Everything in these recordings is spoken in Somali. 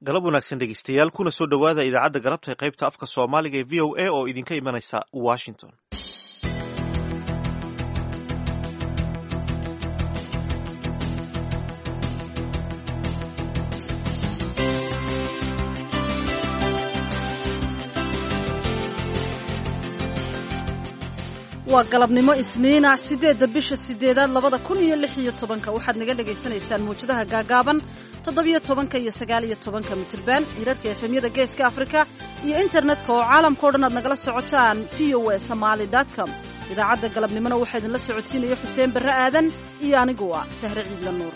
galab wanaagsan dhegeystayaal kuna soo dhowaada idaacadda galabta ee qaybta afka soomaaliga ee v o a oo idinka imanaysa washington waa galabnimo isniina sideedda bisha sideedaad labada kun iyo lix iyo tobanka waxaad naga dhagaysanaysaan mawjadaha gaagaaban toddobiyo tobanka iyo sagaaliyo tobanka mitirban hirarka efemyada geeska afrika iyo internetka oo caalamkao dhan aad nagala socotaan v o a somaali com idaacadda galabnimona waxaa idinla socotiinaya xuseen barre aadan iyo anigu ah sahre ciidla nuur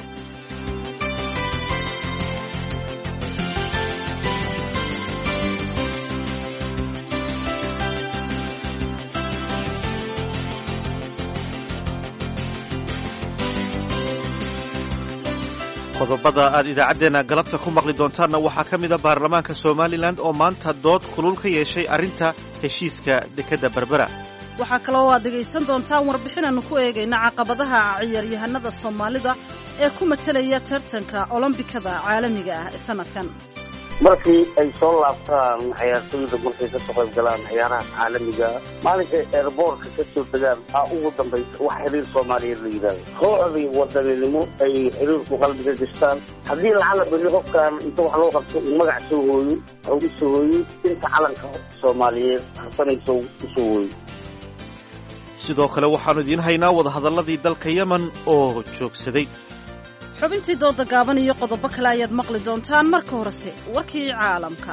qodobada aad idaacaddeenna galabta ku maqli doontaanna waxaa ka mida baarlamaanka somalilan oo maanta dood kulul ka yeeshay arrinta heshiiska dekedda berbera waxaa kaloo aad dhegaysan doontaan warbixinaannu ku eegayna caqabadaha ciyaaryahanada soomaalida ee ku matelaya tartanka olombikada caalamiga ah ee sanadkan markii ay soo laabtaan ciyaartooyda markay kasoo qayb galaan ciyaaraha caalamiga maalinkay eerboortka ka soo degaan aa ugu dambaysa wax xiriir soomaaliyeed la yidhahdo kooxdii wadaninimo ay xiriirku qalbiga gashtaan haddii lacala beri qofkan inta wax loo qabto uu magac soo hooyo waxuu u soo hooyey inta calanka soomaaliyeed harsanaysa u soo hooyo sidoo kale waxaannu idiin haynaa wadahadalladii dalka yemen oo joogsaday xubintii dooda gaaban iyo qodobo kale ayaad maqli doontaan marka horese warkii caalamka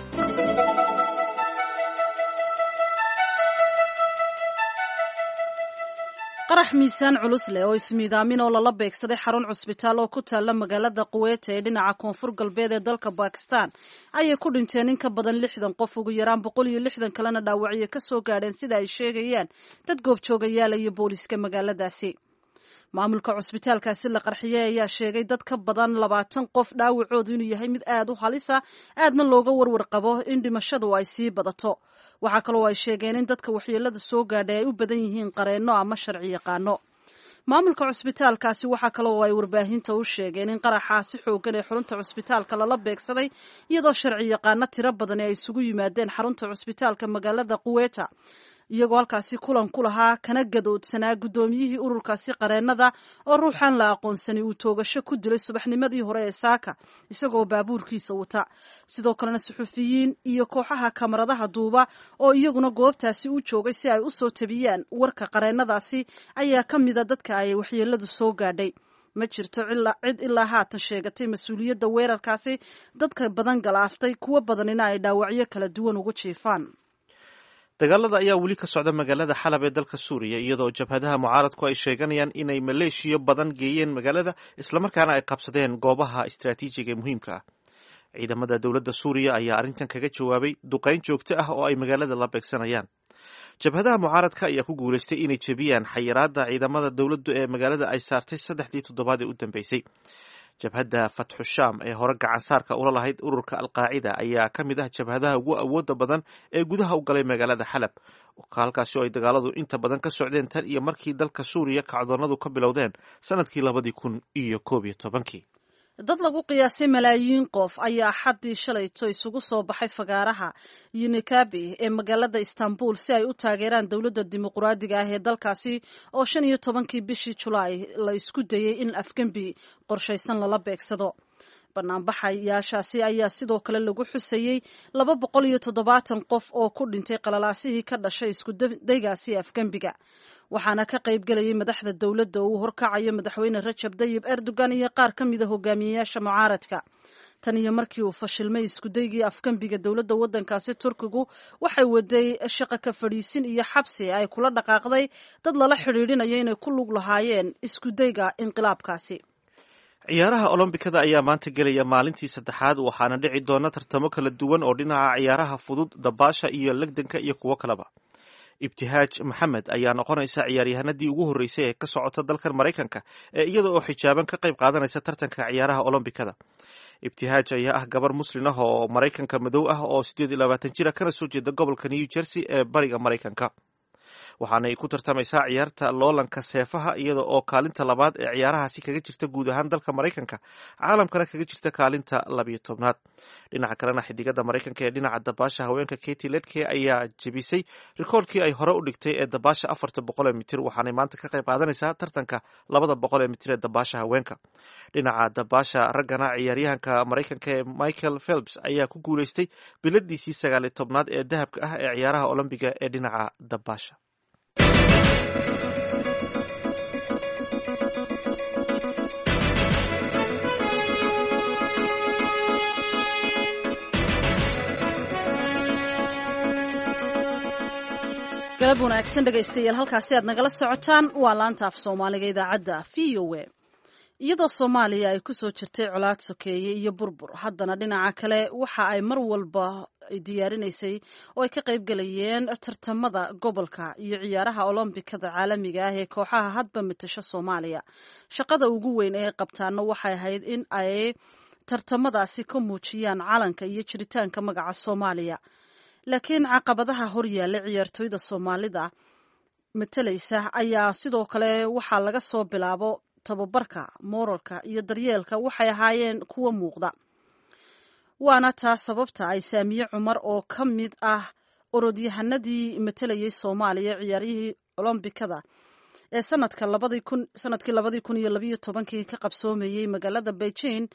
qarax miisaan culus leh oo ismiidaamin oo lala beegsaday xarun cusbitaal oo ku taalla magaalada quweeta ee dhinaca koonfur galbeed ee dalka bakistan ayay ku dhinteen in ka badan lixdan qof ugu yaraan boqol iyo lixdan kalena dhaawacyo ka soo gaadheen sida ay sheegayaan dad goobjoogayaala iyo booliiska magaaladaasi maamulka cusbitaalkaasi la qarxiyey ayaa sheegay dad ka badan labaatan qof dhaawacoodu inuu yahay mid aad u halisa aadna looga warwar qabo in dhimashadu ay sii badato waxaa kaloo ay sheegeen in dadka waxyeelada soo gaadhay ay u badan yihiin qareenno ama sharci yaqaano maamulka cusbitaalkaasi waxaa kaloo ay warbaahinta u sheegeen in qaraxaasi xoogan ee xarunta cusbitaalka lala beegsaday iyadoo sharci yaqaano tiro badani ay isugu yimaadeen xarunta cusbitaalka magaalada quweta iyagoo halkaasi kulan ku lahaa kana gadoodsanaa guddoomiyihii ururkaasi qareennada oo ruuxan la aqoonsani uu toogasho ku dilay subaxnimadii hore ee saaka isagoo baabuurkiisa wata sidoo kalena suxufiyiin iyo kooxaha kamaradaha duuba oo iyaguna goobtaasi u joogay si ay u soo tabiyaan warka qareennadaasi ayaa ka mida dadka ay waxyeeladu soo gaadhay ma jirto cid ilaa haatan sheegatay mas-uuliyadda weerarkaasi dadka badan galaaftay kuwo badanina ay dhaawacyo kala duwan ugu jiifaan dagaalada ayaa weli ka socda magaalada xalab ee dalka suuriya iyadoo jabhadaha mucaaradku ay sheeganayaan inay maleeshiyo badan geeyeen magaalada islamarkaana ay qabsadeen goobaha istaraatiijiga ee muhiimka ah ciidamada dowladda suuriya ayaa arrintan kaga jawaabay duqayn joogto ah oo ay magaalada la beegsanayaan jabhadaha mucaaradka ayaa ku guulaystay inay jebiyaan xayiraadda ciidamada dowladdu ee magaalada ay saartay saddexdii toddobaad ee u dambeysay jabhadda fatxu sham ee hore gacansaarka ula lahayd ururka alqaacida ayaa ka mid ah jabhadaha ugu awooda badan ee gudaha u galay magaalada xalab halkaasi oo ay dagaaladu inta badan ka socdeen tan iyo markii dalka suuriya kacdoonadu ka bilowdeen sanadkii labadii kun iyo koob iyo tobankii dad lagu qiyaasay malaayiin qof ayaa xaddii shalayto isugu soo baxay fagaaraha unikabi ee magaalada istanbul si ay u taageeraan dowladda dimuquraadiga ah ee dalkaasi oo shan iyo tobankii bishii julaay la isku dayey in afgembi qorshaysan lala beegsado banaanbaxayaashaasi ayaa sidoo kale lagu xusayey laba boqol iyo toddobaatan qof oo ku dhintay qalalaasihii ka dhashay iskudaygaasi afgembiga waxaana ka qayb gelayay madaxda dowladda uu horkacayo madaxweyne rajab dayib erdogan iyo qaar ka mida hogaamiyeyaasha mucaaradka tan iyo markii uu fashilmay iskudaygii afgembiga dowladda waddankaasi turkigu waxay waday shaqo ka fadhiisin iyo xabsi ay kula dhaqaaqday dad lala xidhiidhinayo inay ku lug lahaayeen iskudayga inqilaabkaasi ciyaaraha olombikada ayaa maanta gelaya maalintii saddexaad waxaana dhici doona tartamo kala duwan oo dhinaca ciyaaraha fudud dabaasha iyo legdanka iyo kuwo kaleba ibtihaaj maxamed ayaa noqonaysa ciyaaryahanadii ugu horreysay ee ka socota dalkan maraykanka ee iyada oo xijaaban ka qayb qaadanaysa tartanka ciyaaraha olombikada ibtihaaj ayaa ah gabar muslin ah oo maraykanka madow ah oo siddeed iyo labaatan jira kana soo jeeda gobolka new jersey ee bariga maraykanka waxaanay ku tartamaysaa ciyaarta loolanka seefaha iyada oo kaalinta labaad ee ciyaarahaasi kaga jirta guud ahaan dalka maraykanka caalamkana kaga jirta kaalinta labiyo tobnaad dhinaca kalena xidigada maraykanka ee dhinaca dabaasha haweenka katy ledke ayaa jebisay rikoorkii ay hore u dhigtay ee dabaasha afarta boqol ee mitir waxaanay maanta ka qayb qaadanaysaa tartanka labada boqol ee mitir ee dabaasha haweenka dhinaca dabaasha raggana ciyaaryahanka maraykanka ee michael phelps ayaa ku guuleystay biladiisii sagaaliyo tobnaad ee dahabka ah ee ciyaaraha olombiga ee dhinaca dabaasha galab wanaagsan dhegaystayaal halkaasi aad nagala socotaan waa laanta af soomaaliga idaacadda v o a iyadoo soomaaliya ay ku soo jirtay colaad sokeeye iyo burbur haddana dhinaca kale waxa ay mar walba diyaarinaysay oo ay ka qayb galayeen tartamada gobolka iyo ciyaaraha olombikada caalamiga ah ee kooxaha hadba matasho soomaaliya shaqada ugu weyn ee qabtaana waxay ahayd in ay tartamadaasi ka muujiyaan calanka iyo jiritaanka magaca soomaaliya laakiin caqabadaha hor yaalla ciyaartooyda soomaalida matalaysa ayaa sidoo kale waxaa laga soo bilaabo tababarka mooralka iyo daryeelka waxay ahaayeen kuwa muuqda waana taa sababta ay saamiye cumar oo ka mid ah orodyahanadii matalayay soomaaliya ciyaarihii olombikada ee sanadka labadii kun sanadkii labadii kun iyo labayo tobankii ka qabsoomayey magaalada beijing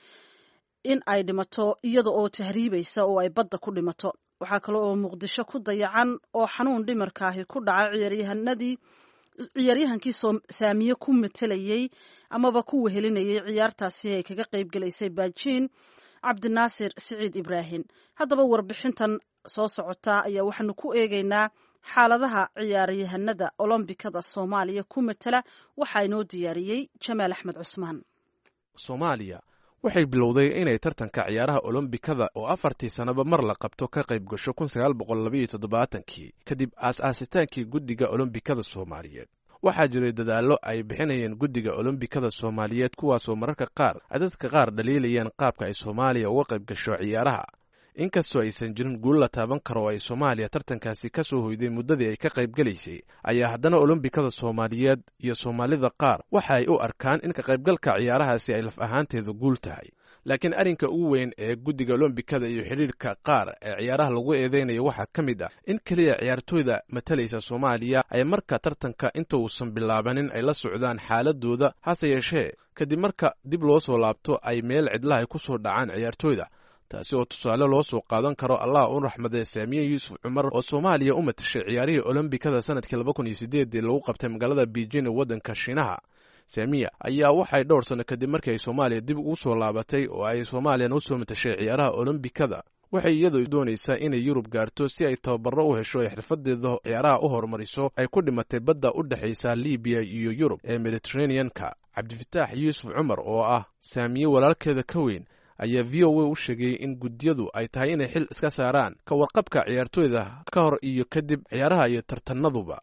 in ay dhimato iyada oo tahriibaysa oo ay badda ku dhimato waxaa kale oo muqdisho ku dayacan oo xanuun dhimarkaahi ku dhaca ciyaaryahanadii ciyaaryahankii saamiye ku matelayey amaba ku wehelinayay ciyaartaasi ay kaga qayb galaysay baajiin cabdinaasir siciid ibraahim haddaba warbixintan soo socota ayaa waxaanu ku eegaynaa xaaladaha ciyaaryahanada olombikada soomaaliya ku matala waxaa inoo diyaariyey jamaal axmed cusmaan soomaaliya waxay bilowday inay tartanka ciyaaraha olombikada oo afartii sannaba mar la qabto ka qayb gasho kun sagaal boqol labaiyo toddobaatankii kadib aas-aasitaankii guddiga olombikada soomaaliyeed waxaa jiray dadaallo ay bixinayeen guddiga olombikada soomaaliyeed kuwaasoo mararka qaar ay dadka qaar dhaliilayeen qaabka ay soomaaliya uga qayb gasho ciyaaraha inkastoo aysan jirin guul la taaban karo oo ay soomaaliya tartankaasi ka soo hoyday muddadii ay ka qayb gelaysay ayaa haddana olombikada soomaaliyeed iyo soomaalida qaar waxa ay u arkaan in ka qaybgalka ciyaarahaasi ay laf ahaanteeda guul tahay laakiin arrinka ugu weyn ee guddiga olombikada iyo xidhiirka qaar ee ciyaaraha lagu eedeynaya waxaa ka mid ah in keliya ciyaartooyda matalaysa soomaaliya ay marka tartanka inta uusan bilaabanin ay la socdaan xaaladooda hase yeeshee kadib marka dib loo soo laabto ay meel cidlahay ku soo dhacaan ciyaartooyda taasi oo tusaale loo soo qaadan karo allah u raxmadee saamiye yuusuf cumar oo soomaaliya u matashay ciyaarihii olombikada sanadkii laba kun iyo sideedii lagu qabtay magaalada beijing ee waddanka shiinaha saamiya ayaa waxay dhowr sanno kadib markii ay soomaaliya dib ugu soo laabatay oo ay soomaaliyana u soo matashay ciyaaraha olombikada waxay iyadu doonaysaa inay yurub gaarto si ay tababaro u hesho ay xirfadeeda ciyaaraha u horumariso ay ku dhimatay badda u dhexaysa libiya iyo yurub ee mediteraneanka cabdifataax yuusuf cumar oo ah saamiye walaalkeeda ka weyn ayaa v o a u sheegay in guddiyadu ay tahay inay xil iska saaraan ka warqabka ciyaartooyda ka hor iyo kadib ciyaaraha iyo tartanaduba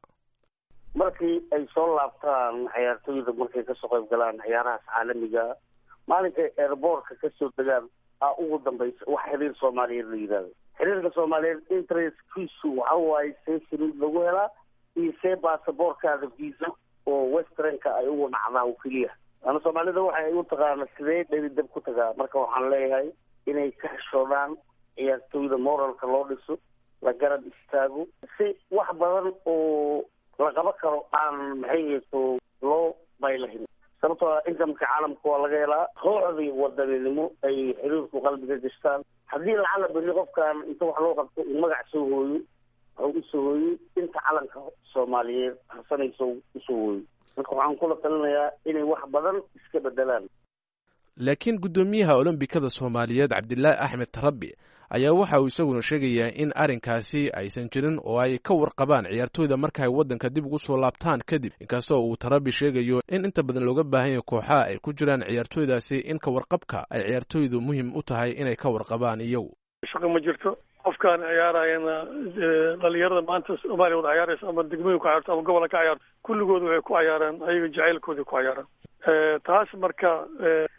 markii ay soo laabtaan ciyaartooyda markay kasoo qayb galaan ciyaarahaas caalamiga maalinkay airboortka kasoo degaan aa ugu dambaysa wax xiriir soomaaliyeed la yidhahdo xiriirka soomaaliyeed interestkiisu waxa waaye see saliid lagu helaa iyo see baasaboorkaada visa oo westernka ay ugu dhacdaan keliya ana soomaalida waxay u taqaana sidee dheri dab ku tagaa marka waxaan leeyahay inay ka xishoodaan ciyaartooyda moralka loo dhiso la garab istaago si wax badan oo la qaba karo aan maxay yeeto loo baylahin sababtoo ah inkamka caalamka waa laga helaa kooxdii wadaninimo ay xiriirku qalbiga gashtaan haddii lacala beri qofkan inta wax loo qabto uu magac soo hooyo waxuu usoo hooyey inta calanka soomaaliyeed harsanayso usoo hooyo marka waxaan kula talinayaa inay wax badan iska bedelaan laakiin guddoomiyaha olombikada soomaaliyeed cabdilaahi axmed tarabi ayaa waxa uu isaguna sheegayaa in arrinkaasi aysan jirin oo ay ka warqabaan ciyaartooyda marka ay waddanka dib ugu soo laabtaan kadib inkastoo uu tarabi sheegayo in inta badan looga baahan yahay kooxaha ay ku jiraan ciyaartooydaasi in ka warqabka ay ciyaartooydu muhiim u tahay inay ka warqabaan iyagu shaqo ma jirto qofkaan ciyaarayana dhalinyarada maanta soomaaliya wada ciyaaraysa ama degmooyin ku ciyaarto ama gobola ka ciyaarto kulligooda waxay ku ciyaaraan ayaga jacaylkoodii ku ciyaaraan taas marka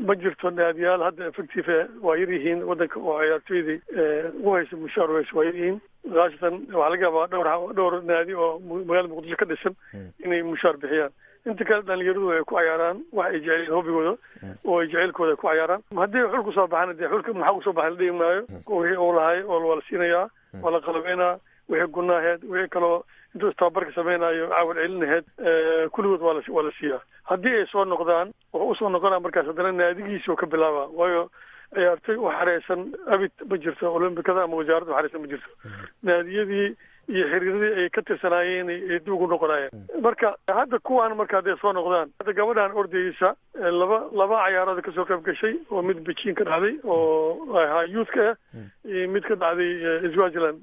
ma jirto naadiyaal hadda effective waa yar yihiin waddanka oo ciyaartoydii ugu haysa mushaar weyse waa yar yihiin khaasatan waxaa laga yaabaa dhowr dhowr naadi oo magaalada muqdisho ka dhisan inay mushaar bixiyaan inta kale dhalinyaradu ay ku cayaaraan wax ay jeceliin hobigooda oo ay jecelkooda ay ku cayaaraan haddii xul kusoo baxana dee xulka maxaa kusoo baxay la dhigi maayo wixii uu lahay oo waa la siinayaa waa la qalabeynaa wixii gunaaheed wixii kaloo intuu tababarka samaynayo caawal celinaheed kulligood waa la waa la siiyaa haddii ay soo noqdaan wuxuu usoo noqonaa markaas haddana naadigiisii oo ka bilaaba waayo ciyaartoy u xareysan abid ma jirto olombikada ama wasaaradda u xareysan ma jirto naadiyadii iyo xiriiradii ay ka tirsanaayeen ay dib ugu noqonayeen marka hadda kuwaan marka hadday soo noqdaan hadda gabadhan ordayeysa laba laba cayaarood kasoo qayb gashay oo mid beijing ka dhacday oo ahaa youthka ah iyo mid ka dhacday swaziland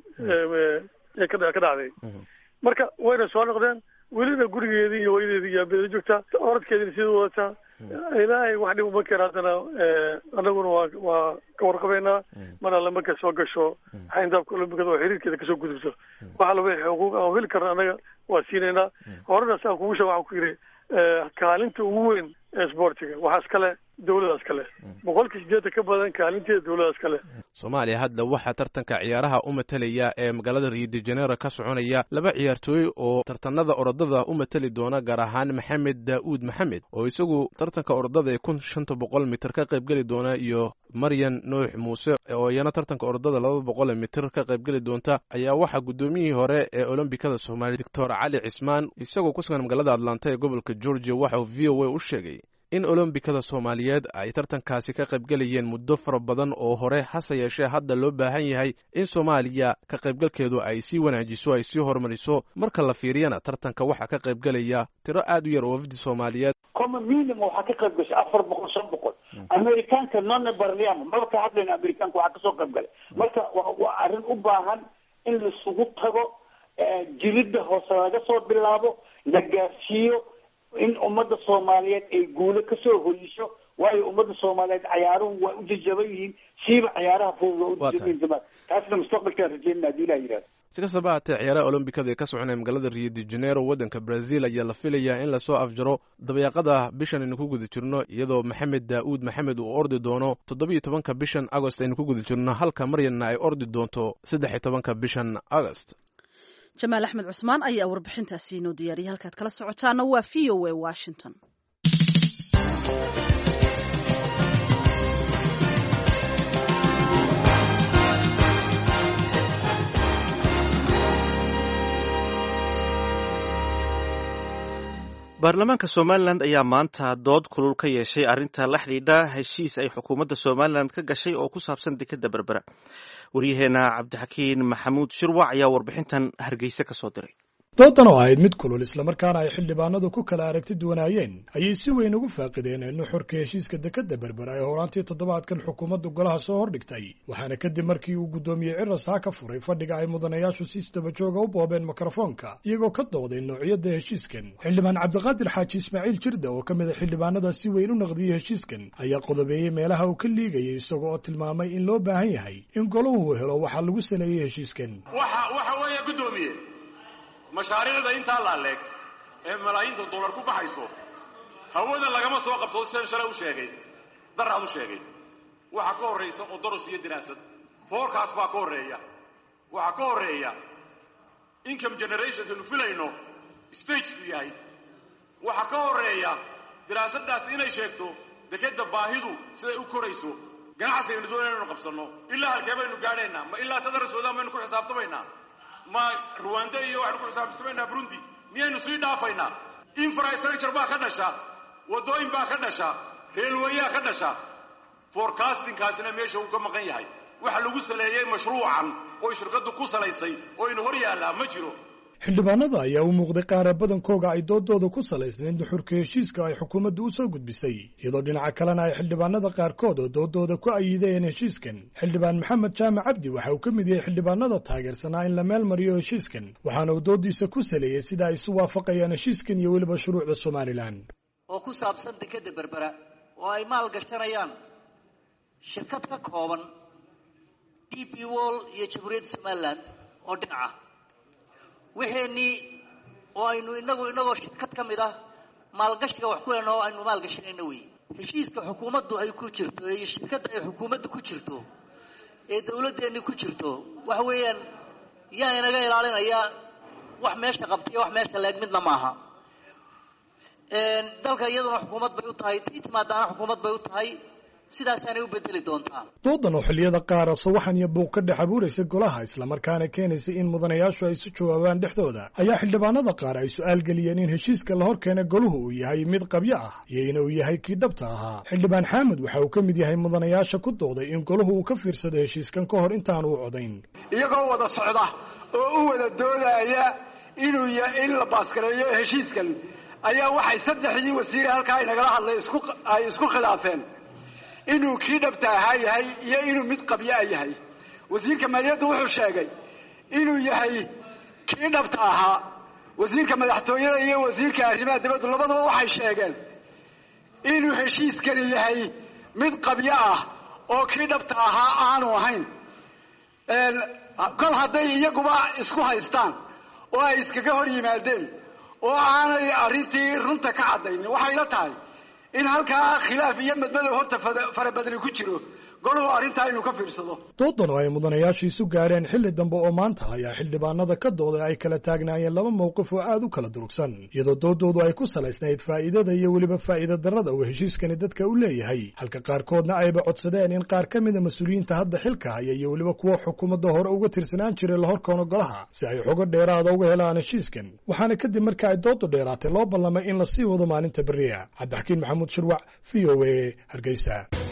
ee ka dhacday marka wayna soo noqdeen welina gurigeedii iyo hooyadeedii iyo abeeda joogtaa orodkeedina sidii wadataa ilaahay wax dhib uma keen haddana anaguna waa waa ka warqabeynaa mar alle markay soo gasho xayndaabka olombikada oo xiriirkeeda kasoo gudubto waxa laba xuquuq aan heli karna annaga waa siinaynaa horena saan kugu sheeg waxaan ku yidhi kaalinta ugu weyn ee sportiga waxaas kale dawladaas kale boqolkii sideetan ka badan kaalinteeda dawladaas kale soomaaliya hadda waxaa tartanka ciyaaraha u matalaya ee magaalada rio de janeiro ka soconaya laba ciyaartooy oo tartanada orodada u matali doona gaar ahaan maxamed daa'uud maxamed oo isagu tartanka orodada ee kun shanta boqol mitir ka qaybgeli doona iyo maryan nuux muuse oo iyana tartanka orodada laba boqol mitir ka qaybgeli doonta ayaa waxaa guddoomiyihii hore ee olombikada soomaaliya doctor cali cismaan isagoo ku sugan magaalada atlanta ee gobolka georgia waxa uu v o a u sheegay in olombikada soomaaliyeed ay tartankaasi ka qaybgelayeen muddo fara badan oo hore hase yeeshee hadda loo baahan yahay in soomaaliya ka qaybgalkeedu ay sii wanaajiso ay sii horumariso marka la fiiriyana tartanka waxaa ka qaybgelaya tiro aad u yar oo wafdi soomaaliyeed common minimum waxaa ka qayb gashay afar boqol shan boqol amerikaanka none barliamo maba ka hadlayna amerikaanka waxaa kasoo qayb galay marka waa arrin u baahan in laisugu tago jiridda hoose laga soo bilaabo la gaarsiiyo in ummadda soomaaliyeed ay guulo kasoo hoyiso waayo ummadda soomaaliyeed cayaaruhu waa u jajaban yihiin siiba cayaaraha fudud waa u jajaban yihiin taasna mustaqbalkaan rajeynana hadii ilaha yihahdo si kastaba haatee ciyaaraha olombikada ee ka soconaya magaalada rio de janeiro waddanka brazil ayaa la filayaa in lasoo afjaro dabayaaqada bishan aynu ku guda jirno iyadoo maxamed daa'uud maxamed uu ordi doono toddobiiyo tobanka bishan agost aynu ku guda jirno halka maryanna ay ordi doonto saddex iyo tobanka bishan agost jamaal axmed cusmaan ayaa warbixintaasi inoo diyaariyay halkaad kala socotaana waa v o a washington baarlamaanka somalilan ayaa maanta dood kulul ka yeeshay arrinta la xidhiidha heshiis ay xukuumadda somalilan ka gashay oo ku saabsan dekadda berbera waryaheena cabdixakiin maxamuud shirwac ayaa warbixintan hargeysa ka soo diray doodan oo ahayd mid kulul islamarkaana ay xildhibaanadu ku kala aragti duwanaayeen ayay si weyn ugu faaqideen nuxurka heshiiska dekadda berbera ee horaantii toddobaadkan xukuumaddu golaha soo hordhigtay waxaana kadib markii uu guddoomiyey cirasaa ka furay fadhiga ay mudanayaashu si isdabajooga u boobeen mikrofoonka iyagoo ka dooday noocyada heshiiskan xildhibaan cabdiqaadir xaaji ismaaciil jirda oo ka mid a xildhibaanada si weyn u naqdiyey heshiiskan ayaa qodobeeyey meelaha uu ka liigayay isagoo oo tilmaamay in loo baahan yahay in golahu helo waxaa lagu saleeyey heshiiskan mashaariicda intaa laaleeg ee malaayiinta dollar ku baxayso hawada lagama soo qabsado sidan shalay u sheegay daraad u sheegay waxaa ka horraysa odoros iyo diraasad foorkaas baa ka horreeya waxaa ka horreeya income generationkanu filayno stageku yahay waxaa ka horreeya diraasaddaas inay sheegto dekadda baahidu siday u korayso ganacsigaynu doonayna inu qabsanno ilaa halkee baynu gaadhaynaa ma ilaa sadar suudaan baynu ku xisaabtamaynaa ma ruwanda iyo waxaynu ku xisaabtamaynaa burundi miyaynu sii dhaafaynaa infrastructure baa ka dhasha waddooyin baa ka dhasha reelwayaa ka dhasha forecastingkaasina meesha uu ka maqan yahay waxa lagu saleeyey mashruucan oo shirkaddu ku salaysay oo inu hor yaallaa ma jiro xildhibaanada ayaa u muuqday qaara badankooga ay doodooda ku salaysnayn duxurka heshiiska ay xukuumaddu u soo gudbisay iyadoo dhinaca kalena ay xildhibaanada qaarkood oo doodooda ku ayideen heshiiskan xildhibaan maxamed jaamac cabdi waxa uu ka mid yahay xildhibaanada taageersanaa in la meel mariyo heshiiskan waxaana uu doodiisa ku saleeyey sida ay isu waafaqayaan heshiiskan iyo weliba shuruucda somalilan oo ku saabsan dekadda berbera oo ay maal gashanayaan shirkad ka kooban d b wall iyo jamhuuriyadda somalilan oo dhinaca wixeenii oo aynu inagu inagoo shirkad ka mid ah maalgashiga wax ku lena oo aynu maalgashanayna wey heshiiska xukuumaddu ay ku jirto iyo shirkadda ay xukuumaddu ku jirto ee dawladdeenni ku jirto waxa weeyaan yaa inaga ilaalinaya wax meesha qabtaiyo wax meesha leeg midna maaha dalka iyaduna xukuumad bay u tahay tii timaadaana xukuumad bay u tahay sidaasaanay u bedeli doontaa doodan oo xilliyada qaar sawaxan iyo buuq ka dhex abuuraysa golaha islamarkaana keenaysa in mudanayaashu ay isu jawaabaan dhexdooda ayaa xildhibaanada qaar ay su-aal geliyeen in heshiiska la hor keena goluhu uu yahay mid qabyo ah iyo inuu yahay kii dhabta ahaa xildhibaan xaamud waxa uu ka mid yahay mudanayaasha ku dooday in goluhu uu ka fiirsado heshiiskan ka hor intaanu u codayn iyagoo wada socda oo u wada doodaya inuu in la baaskareeyo heshiiskan ayaa waxay saddexdii wasiire halkaa inagala hadlay ay isku khilaafeen inuu kii dhabta ahaa yahay iyo inuu mid qabyaa yahay wasiirka maaliyadda wuxuu sheegay inuu yahay kii dhabta ahaa wasiirka madaxtooyada iyo wasiirka arrimaha dibaddu labadaba waxay sheegeen inuu heshiiskani yahay mid qabyo ah oo kii dhabta ahaa aanu ahayn kol hadday iyaguba isku haystaan oo ay iskaga hor yimaadeen oo aanay arrintii runta ka caddaynin waxay la tahay in halkaa khilaaf iyo madmadow horta farabadni ku jiro goluhu arrintaa inuu ka fiirsado doodan oo ay mudanayaashu isu gaareen xilli dambe oo maanta ayaa xildhibaanada ka dooday ay kala taagnaayeen laba mowqif oo aad u kala durugsan iyadoo doodoodu ay ku salaysnayd faa'iidada iyo weliba faa'iida darrada uu heshiiskani dadka u leeyahay halka qaarkoodna ayba codsadeen in qaar ka mida mas-uuliyiinta hadda xilka haya iyo weliba kuwa xukuumadda hore uga tirsanaan jiray la horkoono golaha si ay xogo dheeraada uga helaan heshiiskan waxaana kadib marka ay doodu dheeraatay loo ballamay in lasii wado maalinta beriya cabdixakiin maxamuud shirwac v o a hargeysa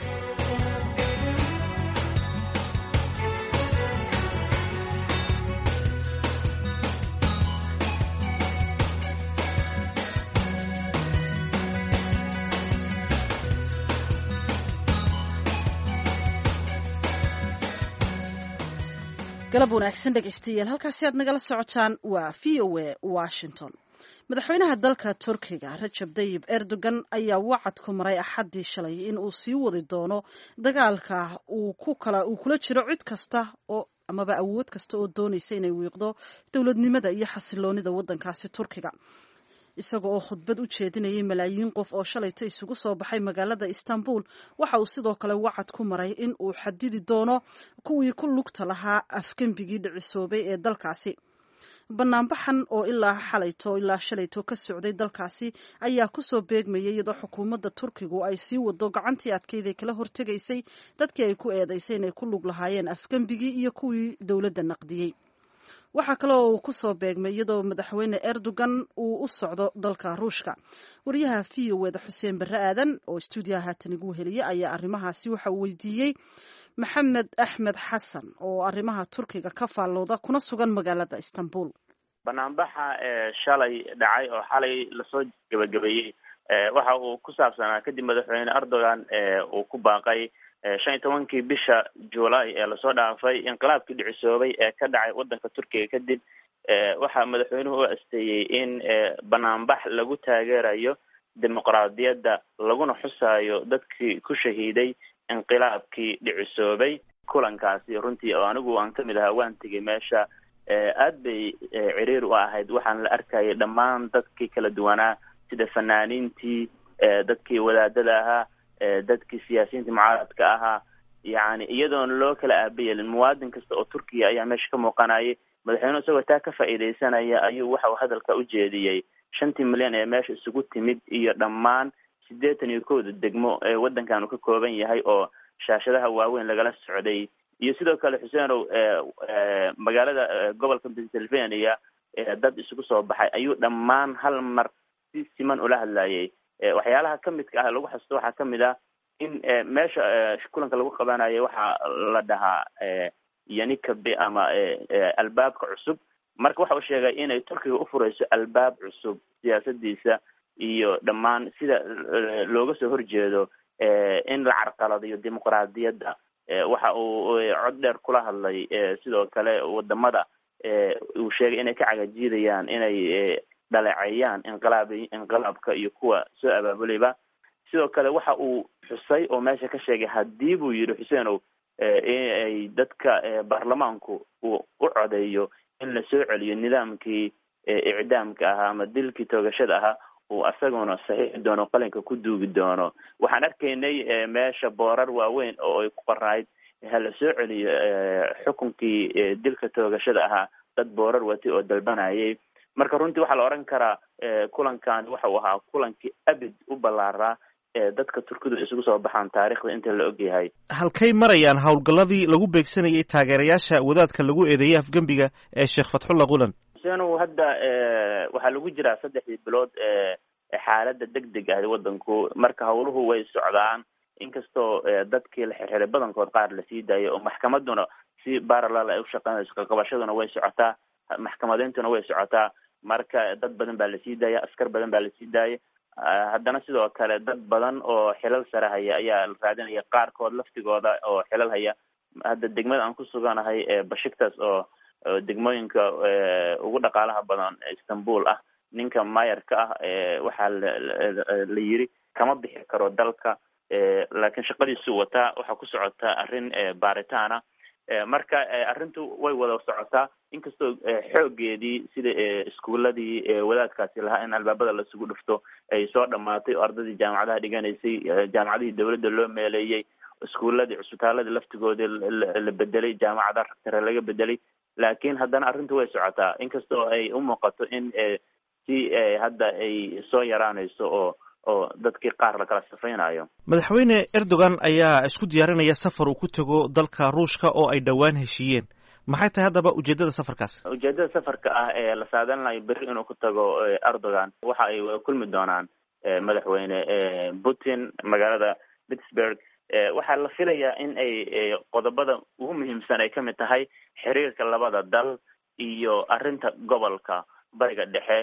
galab wanaagsan dhegaystayaal halkaasi aad nagala socotaan waa v o a washington madaxweynaha dalka turkiga rajab dayib erdogan ayaa wacad ku maray axaddii shalay in uu sii wadi doono dagaalka uu kula jiro cid kasta oo amaba awood kasta oo doonaysa inay wiiqdo dowladnimada iyo xasiloonida waddankaasi turkiga isaga oo khudbad u jeedinayay malaayiin qof oo shalayto isugu soo baxay magaalada istanbul waxa uu sidoo kale wacad ku maray in uu xadidi doono kuwii ku lugta lahaa afgembigii dhicisoobay ee dalkaasi banaanbaxan oo ilaa xalayto ilaa shalayto ka socday dalkaasi ayaa kusoo beegmayay iyadoo xukuumadda turkigu ay sii wado gacantii adkeyd ee kala hortegaysay dadkii ay ku eedaysay inay ku lug lahaayeen afgembigii iyo kuwii dowladda naqdiyey waxaa kale oo uu kusoo beegmay iyadoo madaxweyne erdogan uu u socdo dalka ruushka wariyaha v o eda xuseen barre aadan oo stuudiyaha haatan igu heliya ayaa arrimahaasi waxa uu weydiiyey maxamed axmed xasan oo arrimaha turkiga ka faallooda kuna sugan magaalada istanbul banaanbaxa shalay dhacay oo xalay lasoo gebagabeeyey waxa uu ku saabsanaa kadib madaxweyne erdogan uu ku baaqay shan iyo tobankii bisha july ee lasoo dhaafay inqilaabkii dhicisoobay ee ka dhacay wadanka turkiga kadib waxaa madaxweynuhu u asteeyey in banaanbax lagu taageerayo dimuqraadiyadda laguna xusaayo dadkii ku shahiiday inqilaabkii dhicisoobay kulankaasi runtii oo anigu aan kamid ahaa waan tegay meesha aad bay ciriir u ahayd waxaan la arkayay dhammaan dadkii kala duwanaa sida fanaaniintii dadkii wadaadada ahaa dadkii siyaasiyiinta mucaaradka ahaa yani iyadoona loo kala aabayelin muwaadin kasta oo turkiya ayaa meesha ka muuqanayay madaxweynuhu isagoo taa ka faa'iidaysanaya ayuu waxa uu hadalka u jeediyey shantii milyan ee meesha isugu timid iyo dhammaan siddeetan iyo kowda degmo ee waddankan uu ka kooban yahay oo shaashadaha waaweyn lagala socday iyo sidoo kale xuseenow magaalada gobolka pennsylvania dad isugu soo baxay ayuu dhammaan hal mar si siman ula hadlayay waxyaalaha kamidka ah lagu xasusto waxaa kamid ah in meesha kulanka lagu qabanayo waxaa la dhahaa yanikabe ama albaabka cusub marka waxa uu sheegay inay turkiga ufureyso albaab cusub siyaasadiisa iyo dhammaan sida looga soo horjeedo in la carqaladayo dimuqraadiyadda waxa uu cod dheer kula hadlay sidoo kale wadamada uu sheegay inay ka cagajiidayaan inay dhaleeceeyaan inqilaab inqilaabka iyo kuwa soo abaabulayba sidoo kale waxa uu xusay oo meesha ka sheegay haddii buu yidhi xuseenow inay dadka baarlamaanku uu u codeeyo in la soo celiyo nidaamkii icdaamka ahaa ama dilkii toogashada ahaa uu asaguna saxiixi doono qalinka ku duugi doono waxaan arkaynay meesha boorar waaweyn oo ay ku qornayd hala soo celiyo xukunkii dilka toogashada ahaa dad boorar watay oo dalbanayay marka runtii waxaa la odhan karaa kulankan waxa uu ahaa kulankii abid u ballaaraa dadka turkidu isugu soo baxaan taarikhda inta la ogyahay halkay marayaan howlgalladii lagu beegsanayay taageerayaasha wadaadka lagu eedeeyey afgembiga ee sheekh fatxulla qulan senu hadda waxaa lagu jiraa saddexdii bilood xaaladda deg deg ah wadanku marka howluhu way socdaan inkastoo dadkii la xirxiray badankood qaar lasii daayay oo maxkamaduna si baralal ay ushaqeynayso kaqabashaduna way socotaa maxkamadeyntuna way socotaa marka dad badan baa lasii daaya askar badan baa lasii daayay haddana sidoo kale dad badan oo xilal sare haya ayaa la raadinaya qaarkood laftigooda oo xilal haya hadda degmada aan ku suganahay bashiktas oo degmooyinka ugu dhaqaalaha badan istanbul ah ninka mayarka ah waxaa la yiri kama bixi karo dalka laakiin shaqadiisu wataa waxaa ku socotaa arrin baaritaana marka arrintu way wada socotaa inkastoo xoogeedii sida iskuuladii wadaadkaasi lahaa in albaabada lasugu dhufto ay soo dhamaatay oo ardadii jaamacadaha dhiganaysay jaamacadihii dawladda loo meeleeyey iskuuladii cusbitaaladii laftigoodii la bedelay jaamacada ragtare laga bedelay laakiin haddana arrintu way socotaa inkastoo ay u muuqato in si hadda ay soo yaraanayso oo oo dadkii qaar la kala safaynayo madaxweyne erdogan ayaa isku diyaarinaya safar uu ku tego dalka ruushka oo ay dhowaan heshiiyeen maxay tahay haddaba ujeedada safarkaas ujeedada safarka ah ee la saadalinayo berri inuu ku tago erdogan waxa ay kulmi doonaan madaxweyne putin magaalada pittsburgh waxaa la filayaa in ay qodobada ugu muhiimsan ay kamid tahay xiriirka labada dal iyo arrinta gobolka bariga dhexe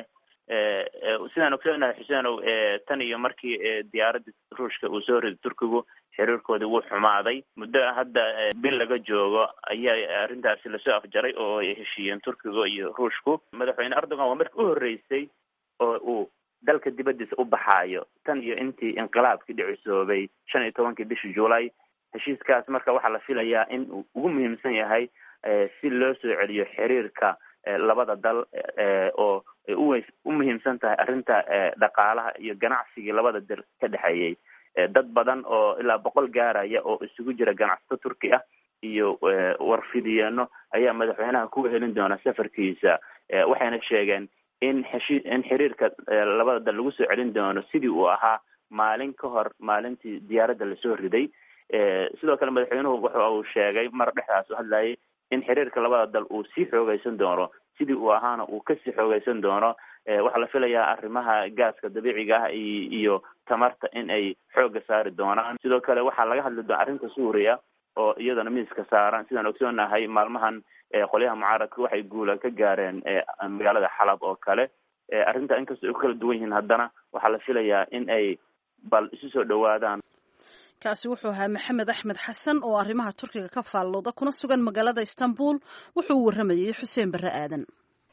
sidaan ogsoonahay xuseenow tan iyo markii diyaaradda ruushka uu soo riday turkigu xiriirkoodii wuu xumaaday muddo hadda bil laga joogo ayaa arrintaasi lasoo afjaray oo ay heshiiyeen turkiga iyo ruushku madaxweyne erdogan waa markii u horreysay oo uu dalka dibaddiisa u baxaayo tan iyo intii inqilaabkii dhicisoobay shan iyo tobankii bishii juulay heshiiskaas marka waxaa la filayaa in uu ugu muhiimsan yahay si loo soo celiyo xiriirka labada dal oo ay uw u muhiimsan tahay arrinta dhaqaalaha iyo ganacsigii labada dal ka dhexeeyey dad badan oo ilaa boqol gaaraya oo isugu jira ganacsato turki ah iyo warfidiyeeno ayaa madaxweynaha ku helin doona safarkiisa waxayna sheegeen in heshi in xiriirka labada dal lagu soo celin doono sidii uu ahaa maalin ka hor maalintii diyaaradda lasoo riday sidoo kale madaxweynuhu waxa uu sheegay mar dhexdaas u hadlayay in xiriirka labada dal uu sii xoogeysan doono sidii uu ahaana uu kasii xoogeysan doono waxaa la filayaa arrimaha gaaska dabiiciga ah iyo tamarta in ay xooga saari doonaan sidoo kale waxaa laga hadli doona arrinta suuriya oo iyadana miiska saaran sidaan ogsoonahay maalmahan qolyaha mucaaradka waxay guula ka gaareen magaalada xalab oo kale arrinta inkastoo ay ku kala duwan yihiin haddana waxaa la filayaa in ay bal isu soo dhawaadaan kaasi wuxuu ahaa maxamed axmed xasan oo arrimaha turkiga ka faallooda kuna sugan magaalada istanbul wuxuu u warramayey xuseen barre aadan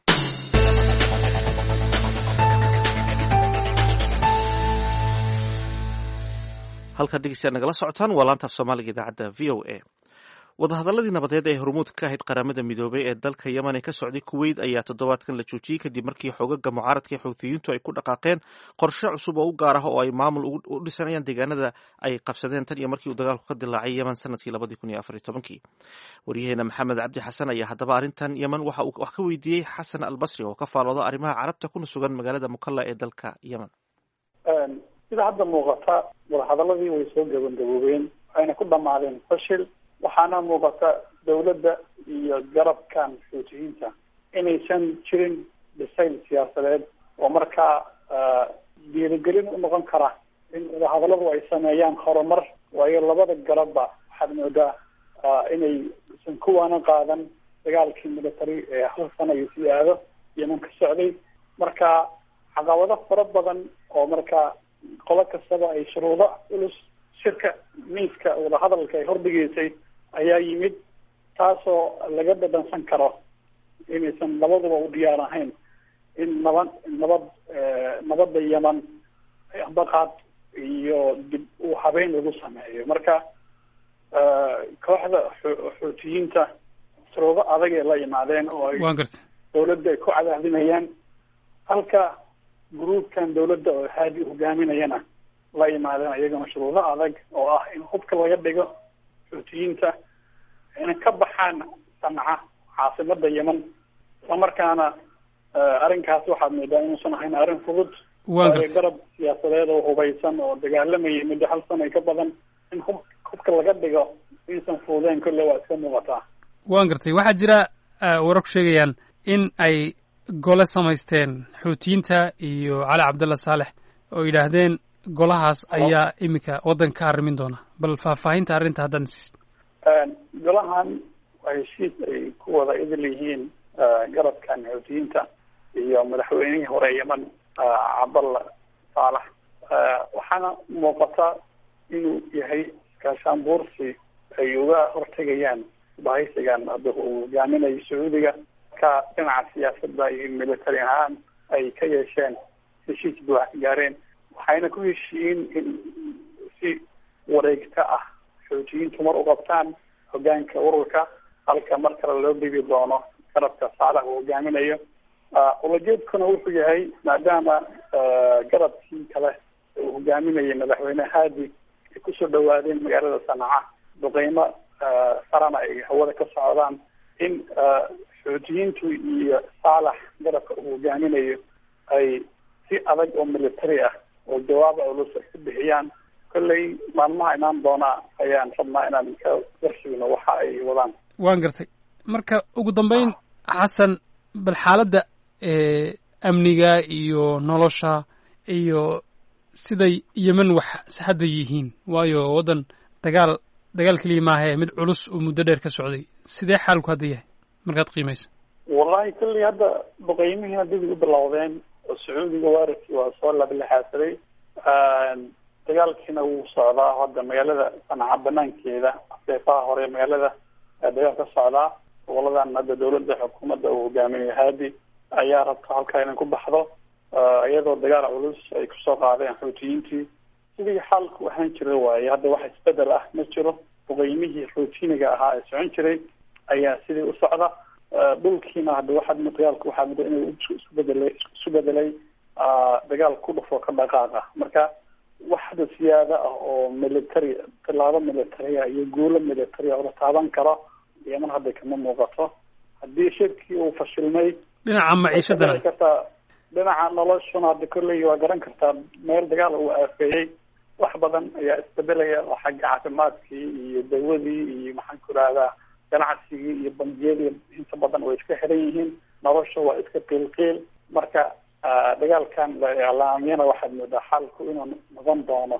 halkaad dhegeystayaad nagala socotaan waa laanta af soomaaliga idaacadda v o a wadahadaladii nabadeed ee hormuud ka ahayd qaramada midoobay ee dalka yemen ee ka socday kuweyt ayaa toddobaadkan la joojiyey kadib markii xoogaga mucaaradka ee xuutiyiintu ay ku dhaqaaqeen qorshe cusub oo u gaar ah oo ay maamul u dhisanayaan deegaanada ay qabsadeen tan iyo markii uu dagaalku ka dilaacay yemen sanadkii labadii kun iyo afar iyo tobankii waryaheena maxamed cabdi xasan ayaa haddaba arrintan yemen waxa uu wax ka weydiiyey xasan albasri oo ka faalooda arrimaha carabta kuna sugan magaalada mukalla ee dalka yemen sida hadda muuqata wadahadaladii way soo gabagaboobeen waxayna ku dhamaadeen fashil waxaana muuqata dawladda iyo garabkan xuutiyiinta inaysan jirin dhisayl siyaasadeed oo markaa dhiirigelin u noqon kara in wadahadaladu ay sameeyaan horumar waayo labada garabba waxaad moodaa inay isan kuwaana qaadan dagaalkii military ee hal sana iyo sii aado yeman ka socday marka caqabado fara badan oo markaa qolo kastaba ay shuruudo culus shirka miiska wadahadalka ay hordhigeysay ayaa yimid taasoo laga dhadhansan karo inaysan labaduba u diyaar ahayn in nabad nabad nabadda yeman baqaad iyo dib u habeyn lagu sameeyo marka kooxda xuutiyiinta shuruudo adag ay la yimaadeen oo ay waan garta dawladda ay ku cadaadinayaan halka gruubkan dawladda oo haadi hogaaminayana la yimaadeen iyagana shuruudo adag oo ah in hubka laga dhigo xuutiyiinta inay ka baxaan sanca caasimada yemen islamarkaana arrinkaas waxaad moodaa inuusan ahayn arrin fudud waan gartay garab siyaasadeed oo hubaysan oo dagaalamayay muddo hal sano ay ka badan in hub hubka laga dhigo insan fududeen kolle waa iska muuqataa waan gartay waxaa jira warar ku sheegayaan in ay gole samaysteen xuutiyiinta iyo cali cabdalla saalex oo yidhaahdeen golahaas ayaa iminka waddanka ka arrimin doona bal faahfaahinta arrinta haddaan siist golahan waa heshiis ay ku wada idil yihiin garabkan xuutiyiinta iyo madaxweynihii hore yemen cabdalla saalax waxaana muuqata inuu yahay gaashaanbuursi ay uga hortegayaan bahaysigan hadda uu hogaaminayo sacuudiga ka dhinaca siyaasadda iyo military ahaan ay ka yeesheen heshiis buuxa gaareen waxayna ku heshiiyeen in si wareegta ah xuutiyiintu mar u qabtaan hogaanka ururka halka mar kale loo dhigi doono garabka saalax uu hogaaminayo ulajeedkuna wuxuu yahay maadaama garabkii kale uu hogaaminayay madaxweyne haadi ay kusoo dhawaadeen magaalada sanaca duqeymo sarana ay hawada ka socdaan in xuutiyiintu iyo saalax garabka uu hogaaminayo ay si adag oo military ah oo jawaaba culus ay ku bixiyaan kolley maalmaha imaan doona ayaan rabnaa inaan ka warshigno waxa ay wadaan waan gartay marka ugu dambeyn xasan bal xaaladda amniga iyo nolosha iyo siday yemen wax hadda yihiin waayo waddan dagaal dagaal keliya maahae mid culus oo muddo dheer ka socday sidee xaalku hadda yahay markaad qiimaysa wallahi kolley hadda duqeymihiina dib u bilowdeen oo sacuudiga weerarkii waa soo lablexaasaday dagaalkiina wuu socdaa hadda magaalada sanaca banaankeeda seefaha hore magaalada dagaal ka socdaa goboladan hadda dawladda xukuumadda uu hogaaminayo haadi ayaa rabta halkaa inay ku baxdo iyadoo dagaal culus ay kusoo qaadeen xuutiyiintii sidii xaalku ahaan jira waaye hadda wax isbedel ah ma jiro duqeymihii routiniga ahaa ee socon jiray ayaa sidii u socda dhulkiina hadda waxaad dagaalku waxaa muddo inuu isku bedelay isu bedelay dagaal ku dhufo ka dhaqaaqa marka wax hadda siyaada ah oo military tilaabo militaria iyo guulo militaria oo la taaban karo yeman hadda kama muuqato haddii shirkii uu fashilmay dhinaca maciishadana kartaa dhinaca noloshuna hadda kolley waa garan kartaa meel dagaal uu aafeeyey wax badan ayaa isbedelaya oo xagga caafimaadkii iyo dawadii iyo maxaan ku rahdaa ganacsigii iyo bangiyadii inta badan way iska xiran yihiin nolosha waa iska qiilqiil marka dagaalkan la iclaamiyana waxaad moodaa xaalku inuu noqon doono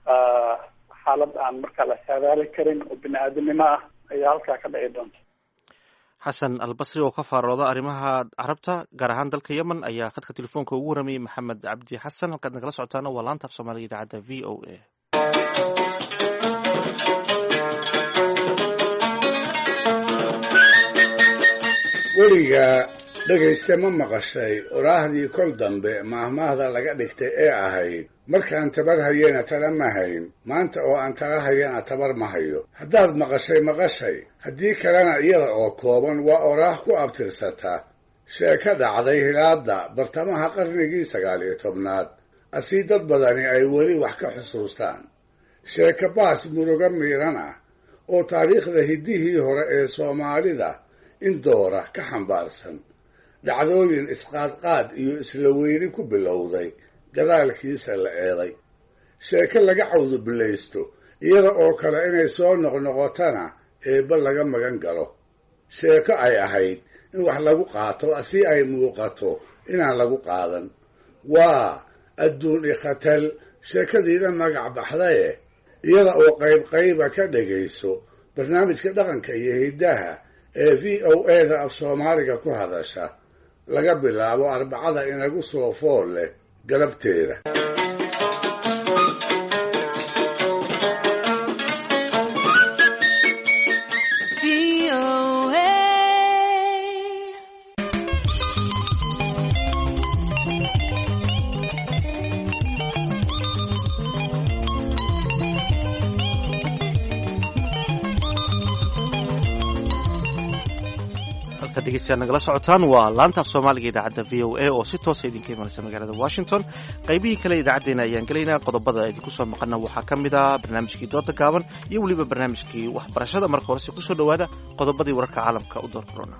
xaalad aan markaa la saadaali karin oo bini aadamnimo ah ayaa halkaa ka dhici doonta xasan albasri oo ka faarooda arrimaha carabta gaar ahaan dalka yemen ayaa khadka telefoonka ugu waramayay maxamed cabdi xasan halkaad nagala socotaana waa laanta af soomaaliga idaacadda v o a weligaa dhegayste ma maqashay oraahdii kol dambe maahmaahda laga dhigtay ee ahayd markaan tabar hayena tala ma hayn maanta oo aan tala hayana tabar ma hayo haddaad maqashay maqashay haddii kalena iyada oo kooban waa oraah ku abtirsata sheeko dhacday hilaadda bartamaha qarnigii sagaal iyo tobnaad asii dad badani ay weli wax ka xusuustaan sheeko baas murugo miiran ah oo taariikhda hiddihii hore ee soomaalida in doora ka xambaarsan dhacdooyin isqaadqaad iyo isla weyni ku bilowday gadaalkiisa la eeday sheeko laga cawdubillaysto iyada oo kale inay soo noqnoqotana eebba laga magan galo sheeko ay ahayd in wax lagu qaato si ay muuqato inaan lagu qaadan waa adduun ikhatal sheekadiina magac baxdaye iyada oo qayb qayba ka dhegayso barnaamijka dhaqanka iyo hiddaha ee v o eda af soomaaliga ku hadasha laga bilaabo arbacada inagu soo fool leh galabteeda halka dhegeystayaad nagala socotaan waa laanta af soomaaliga idaacadda v o a oo si toosa idinka imanaysa magaalada washington qaybihii kale idaacaddeena ayaan gelaynaa qodobada idinku soo maqana waxaa ka mid ah barnaamijkii dooda gaaban iyo weliba barnaamijkii waxbarashada marka horese kusoo dhowaada qodobadii wararka caalamka u door corona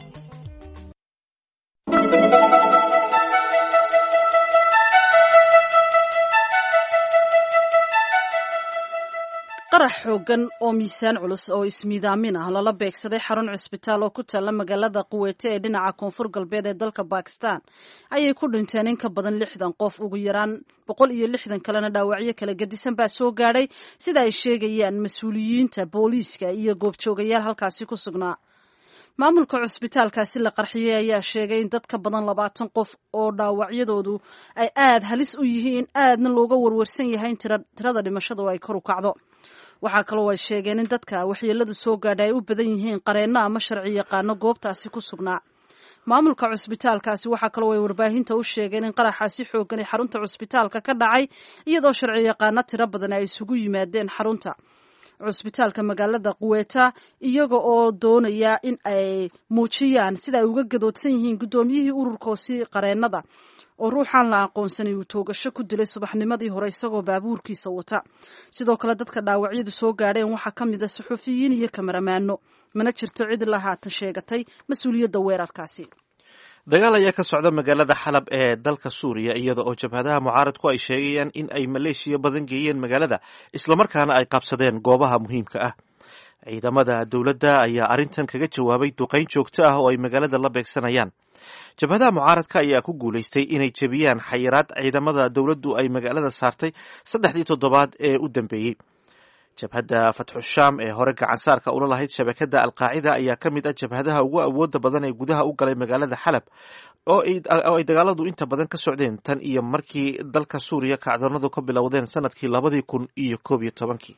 qarax xoogan oo miisaan culus oo ismiidaamin ah lala beegsaday xarun cusbitaal oo ku taalla magaalada quweyte ee dhinaca koonfur galbeed ee dalka bakistan ayay ku dhinteen in ka badan lixdan qof ugu yaraan boqol iyo lixdan kalena dhaawacyo kala gedisan baa soo gaadhay sida ay sheegayaan mas-uuliyiinta booliiska iyo goobjoogayaal halkaasi ku sugnaa maamulka cusbitaalkaasi la qarxiyey ayaa sheegay in dad ka badan labaatan qof oo dhaawacyadoodu ay aada halis u yihiin aadna looga warwarsan yahay in tirada dhimashadu ay kor u kacdo waxaa kaloo ay sheegeen in dadka waxyeeladu soo gaadha ay u badan yihiin qareenno ama sharci yaqaano goobtaasi ku sugnaa maamulka cusbitaalkaasi waxaa kaloo ay warbaahinta u sheegeen in qaraxaasi xoogan ee xarunta cusbitaalka ka dhacay iyadoo sharci yaqaano tiro badan ay isugu yimaadeen xarunta cusbitaalka magaalada quweta iyaga oo doonaya in ay muujiyaan sida ay uga gadoodsan yihiin guddoomiyihii ururkoosi qareennada oo ruuxaan la aqoonsanay uu toogasho ku dilay subaxnimadii hore isagoo baabuurkiisa wata sidoo kale dadka dhaawacyadu soo gaadheen waxaa ka mid a suxuufiyiin iyo kamaramaano mana jirto cid la haatan sheegatay mas-uuliyadda weerarkaasi dagaal ayaa ka socda magaalada xalab ee dalka suuriya iyada oo jabhadaha mucaaradku ay sheegayaan in ay maleeshiya badan geeyeen magaalada islamarkaana ay qabsadeen goobaha muhiimka ah ciidamada dowladda ayaa arrintan kaga jawaabay duqayn joogto ah oo ay magaalada la beegsanayaan jabhadaha mucaaradka ayaa ku guulaystay inay jebiyaan xayiraad ciidamada dowladdu ay magaalada saartay saddexdii toddobaad ee u dambeeyey jabhadda fatxu shaam ee hore gacansaarka ula lahayd shabakada alqaacida ayaa ka mid ah jabhadaha ugu awooda badan ee gudaha u galay magaalada xalab oo ay dagaaladu inta badan ka socdeen tan iyo markii dalka suuriya kacdoonadu ka bilowdeen sanadkii labadii kun iyo koob iyo tobankii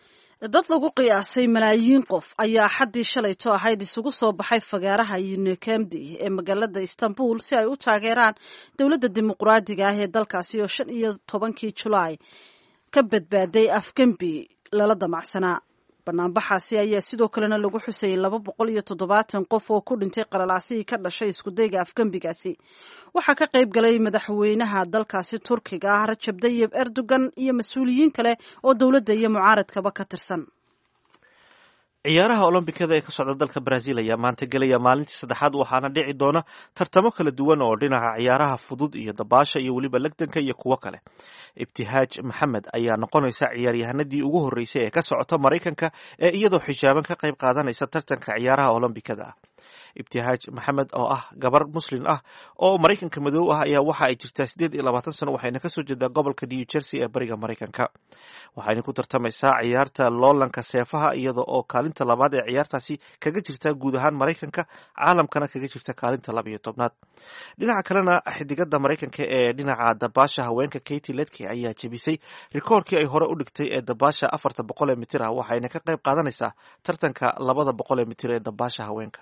dad lagu qiyaasay malaayiin qof ayaa xaddii shalayto ahayd isugu soo baxay fagaaraha unikemdi ee magaalada istanbul si ay u taageeraan dowladda dimuqraadiga ah ee dalkaasi oo shan iyo tobankii julaay ka badbaaday afgembi lala damacsanaa banaanbaxaasi ayaa sidoo kalena lagu xusayay laba boqol iyo toddobaatan qof oo ku dhintay qalalaasihii ka dhashay iskudayga afgembigaasi waxaa ka qayb galay madaxweynaha dalkaasi turkiga ah rajab dayib erdogan iyo mas-uuliyiin kale oo dowladda iyo mucaaradkaba ka tirsan ciyaaraha olombikada ee ka socda dalka brazil ayaa maanta gelaya maalintii saddexaad waxaana dhici doona tartamo kala duwan oo dhinaca ciyaaraha fudud iyo dabaasha iyo weliba legdanka iyo kuwo kale ibtihaaj maxamed ayaa noqonaysa ciyaaryahanadii ugu horreysay ee ka socota maraykanka ee iyadoo xijaaban ka qayb qaadanaysa tartanka ciyaaraha olombikada ah ibtihaaj maxamed oo ah gabar muslin ah oo maraykanka madow ah ayaa waxa ay jirtaa siddeed iyo labaatan sano waxayna kasoo jeedaa gobolka new jersey ee bariga maraykanka waxayna ku tartamaysaa ciyaarta loolanka seefaha iyada oo kaalinta labaad ee ciyaartaasi kaga jirta guud ahaan maraykanka caalamkana kaga jirta kaalinta laba iyo tobnaad dhinaca kalena xidigada maraykanka ee dhinaca dabaasha haweenka katy ledke ayaa jebisay rikoorkii ay hore u dhigtay ee dabaasha afarta boqol ee mitir ah waxayna ka qayb qaadanaysaa tartanka labada boqol ee mitir ee dabaasha haweenka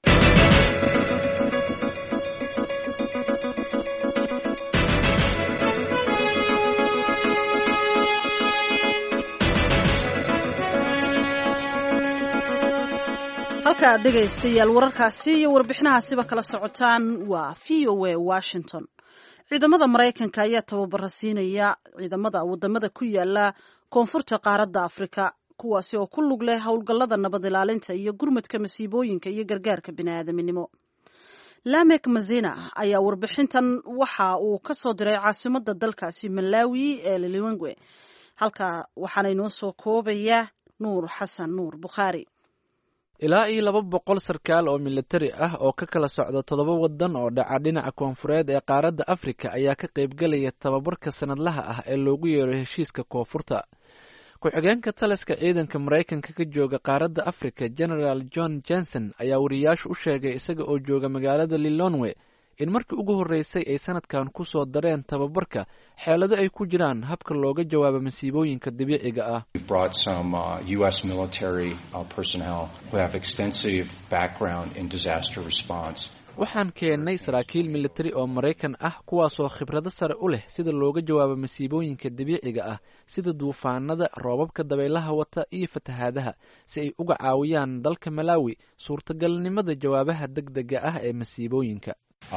halka aad dhegaystayaal wararkaasi iyo warbixinahaasiba kala socotaan waa v o a washington ciidamada maraykanka ayaa tababara siinaya ciidamada wadamada ku yaala koonfurta qaaradda afrika kuwaasi oo ku lug leh howlgallada nabad ilaalinta iyo gurmadka masiibooyinka iyo gargaarka bini'aadaminimo lamek mazina ayaa warbixintan waxa uu ka soo diray caasimada dalkaasi malawi ee liliwengwe halka waxaana inoo soo koobaya nuur xasan nuur bukhaari ilaa iyo laba boqol sarkaal oo militari ah oo ka kala socda toddoba waddan oo dhaca dhinaca koonfureed ee qaaradda afrika ayaa ka qaybgelaya tababarka sanadlaha ah ee loogu yeero heshiiska koonfurta ku-xigeenka taliska ciidanka maraykanka ka jooga qaaradda afrika genaraal john jenson ayaa wariyaashu u sheegay isaga oo jooga magaalada lilonwe in markii ugu horreysay ay sanadkan ku soo dareen tababarka xeelado ay ku jiraan habka looga jawaabo masiibooyinka dabiiciga ah waxaan keennay saraakiil militari oo maraykan ah kuwaasoo khibrado sare u leh sida looga jawaabo masiibooyinka dabiiciga ah sida duufaanada roobabka dabaylaha wata iyo fatahaadaha si ay uga caawiyaan dalka malaawi suurtagalnimada jawaabaha deg dega ah ee masiibooyinka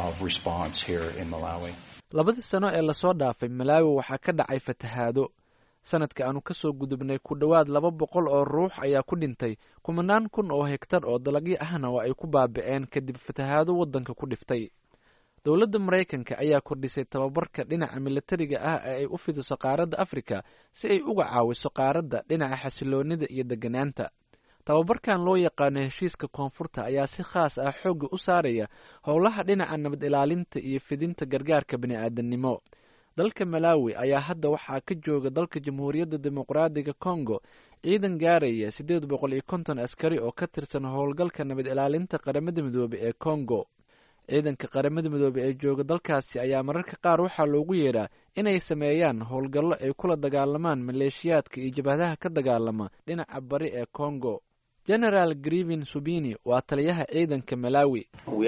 labadii sano ee lasoo dhaafay malaawi waxaa ka dhacay fatahaado sanadka aanu kasoo gudubnay ku dhowaad laba boqol oo ruux ayaa ku dhintay kumanaan kun oo hegtar oo dalagyo ahna oo ay ku baabi'een kadib fatahaado waddanka ku dhiftay dowladda maraykanka ayaa kordhisay tababarka dhinaca militariga ah ee ay u fidiso qaaradda afrika si ay uga caawiso qaaradda dhinaca xasiloonida iyo degganaanta tababarkan loo yaqaano heshiiska koonfurta ayaa si khaas ah xoogga u saaraya howlaha dhinaca nabad ilaalinta iyo fidinta gargaarka bini'aadannimo dalka malaawi ayaa hadda waxaa ka jooga dalka jamhuuriyadda dimuqraadiga kongo ciidan gaaraya siddeed boqol iyo konton askari oo ka tirsan howlgalka nabad ilaalinta qaramada midoobe ee kongo ciidanka qaramada midoobe ee jooga dalkaasi ayaa mararka qaar waxaa loogu yeedhaa inay sameeyaan howlgallo ay kula dagaalamaan maleeshiyaadka iyo jabhadaha ka dagaalama dhinaca bari ee kongo generaal grivin subini waa taliyaha ciidanka malaawi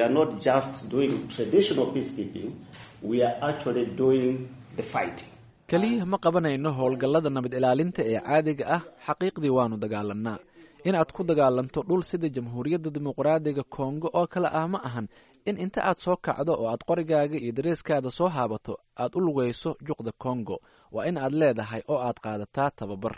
keliya ma qabanayno howlgallada nabad ilaalinta ee caadiga ah xaqiiqdii waanu dagaalanaa in aad ku dagaalanto dhul sida jamhuuriyadda dimuqraadiga kongo oo kale ah ma ahan in inta aad soo kacdo oo aad qorigaaga iyo dareeskaada soo haabato aad u lugayso juqda kongo waa in aad leedahay oo aad qaadataa tababar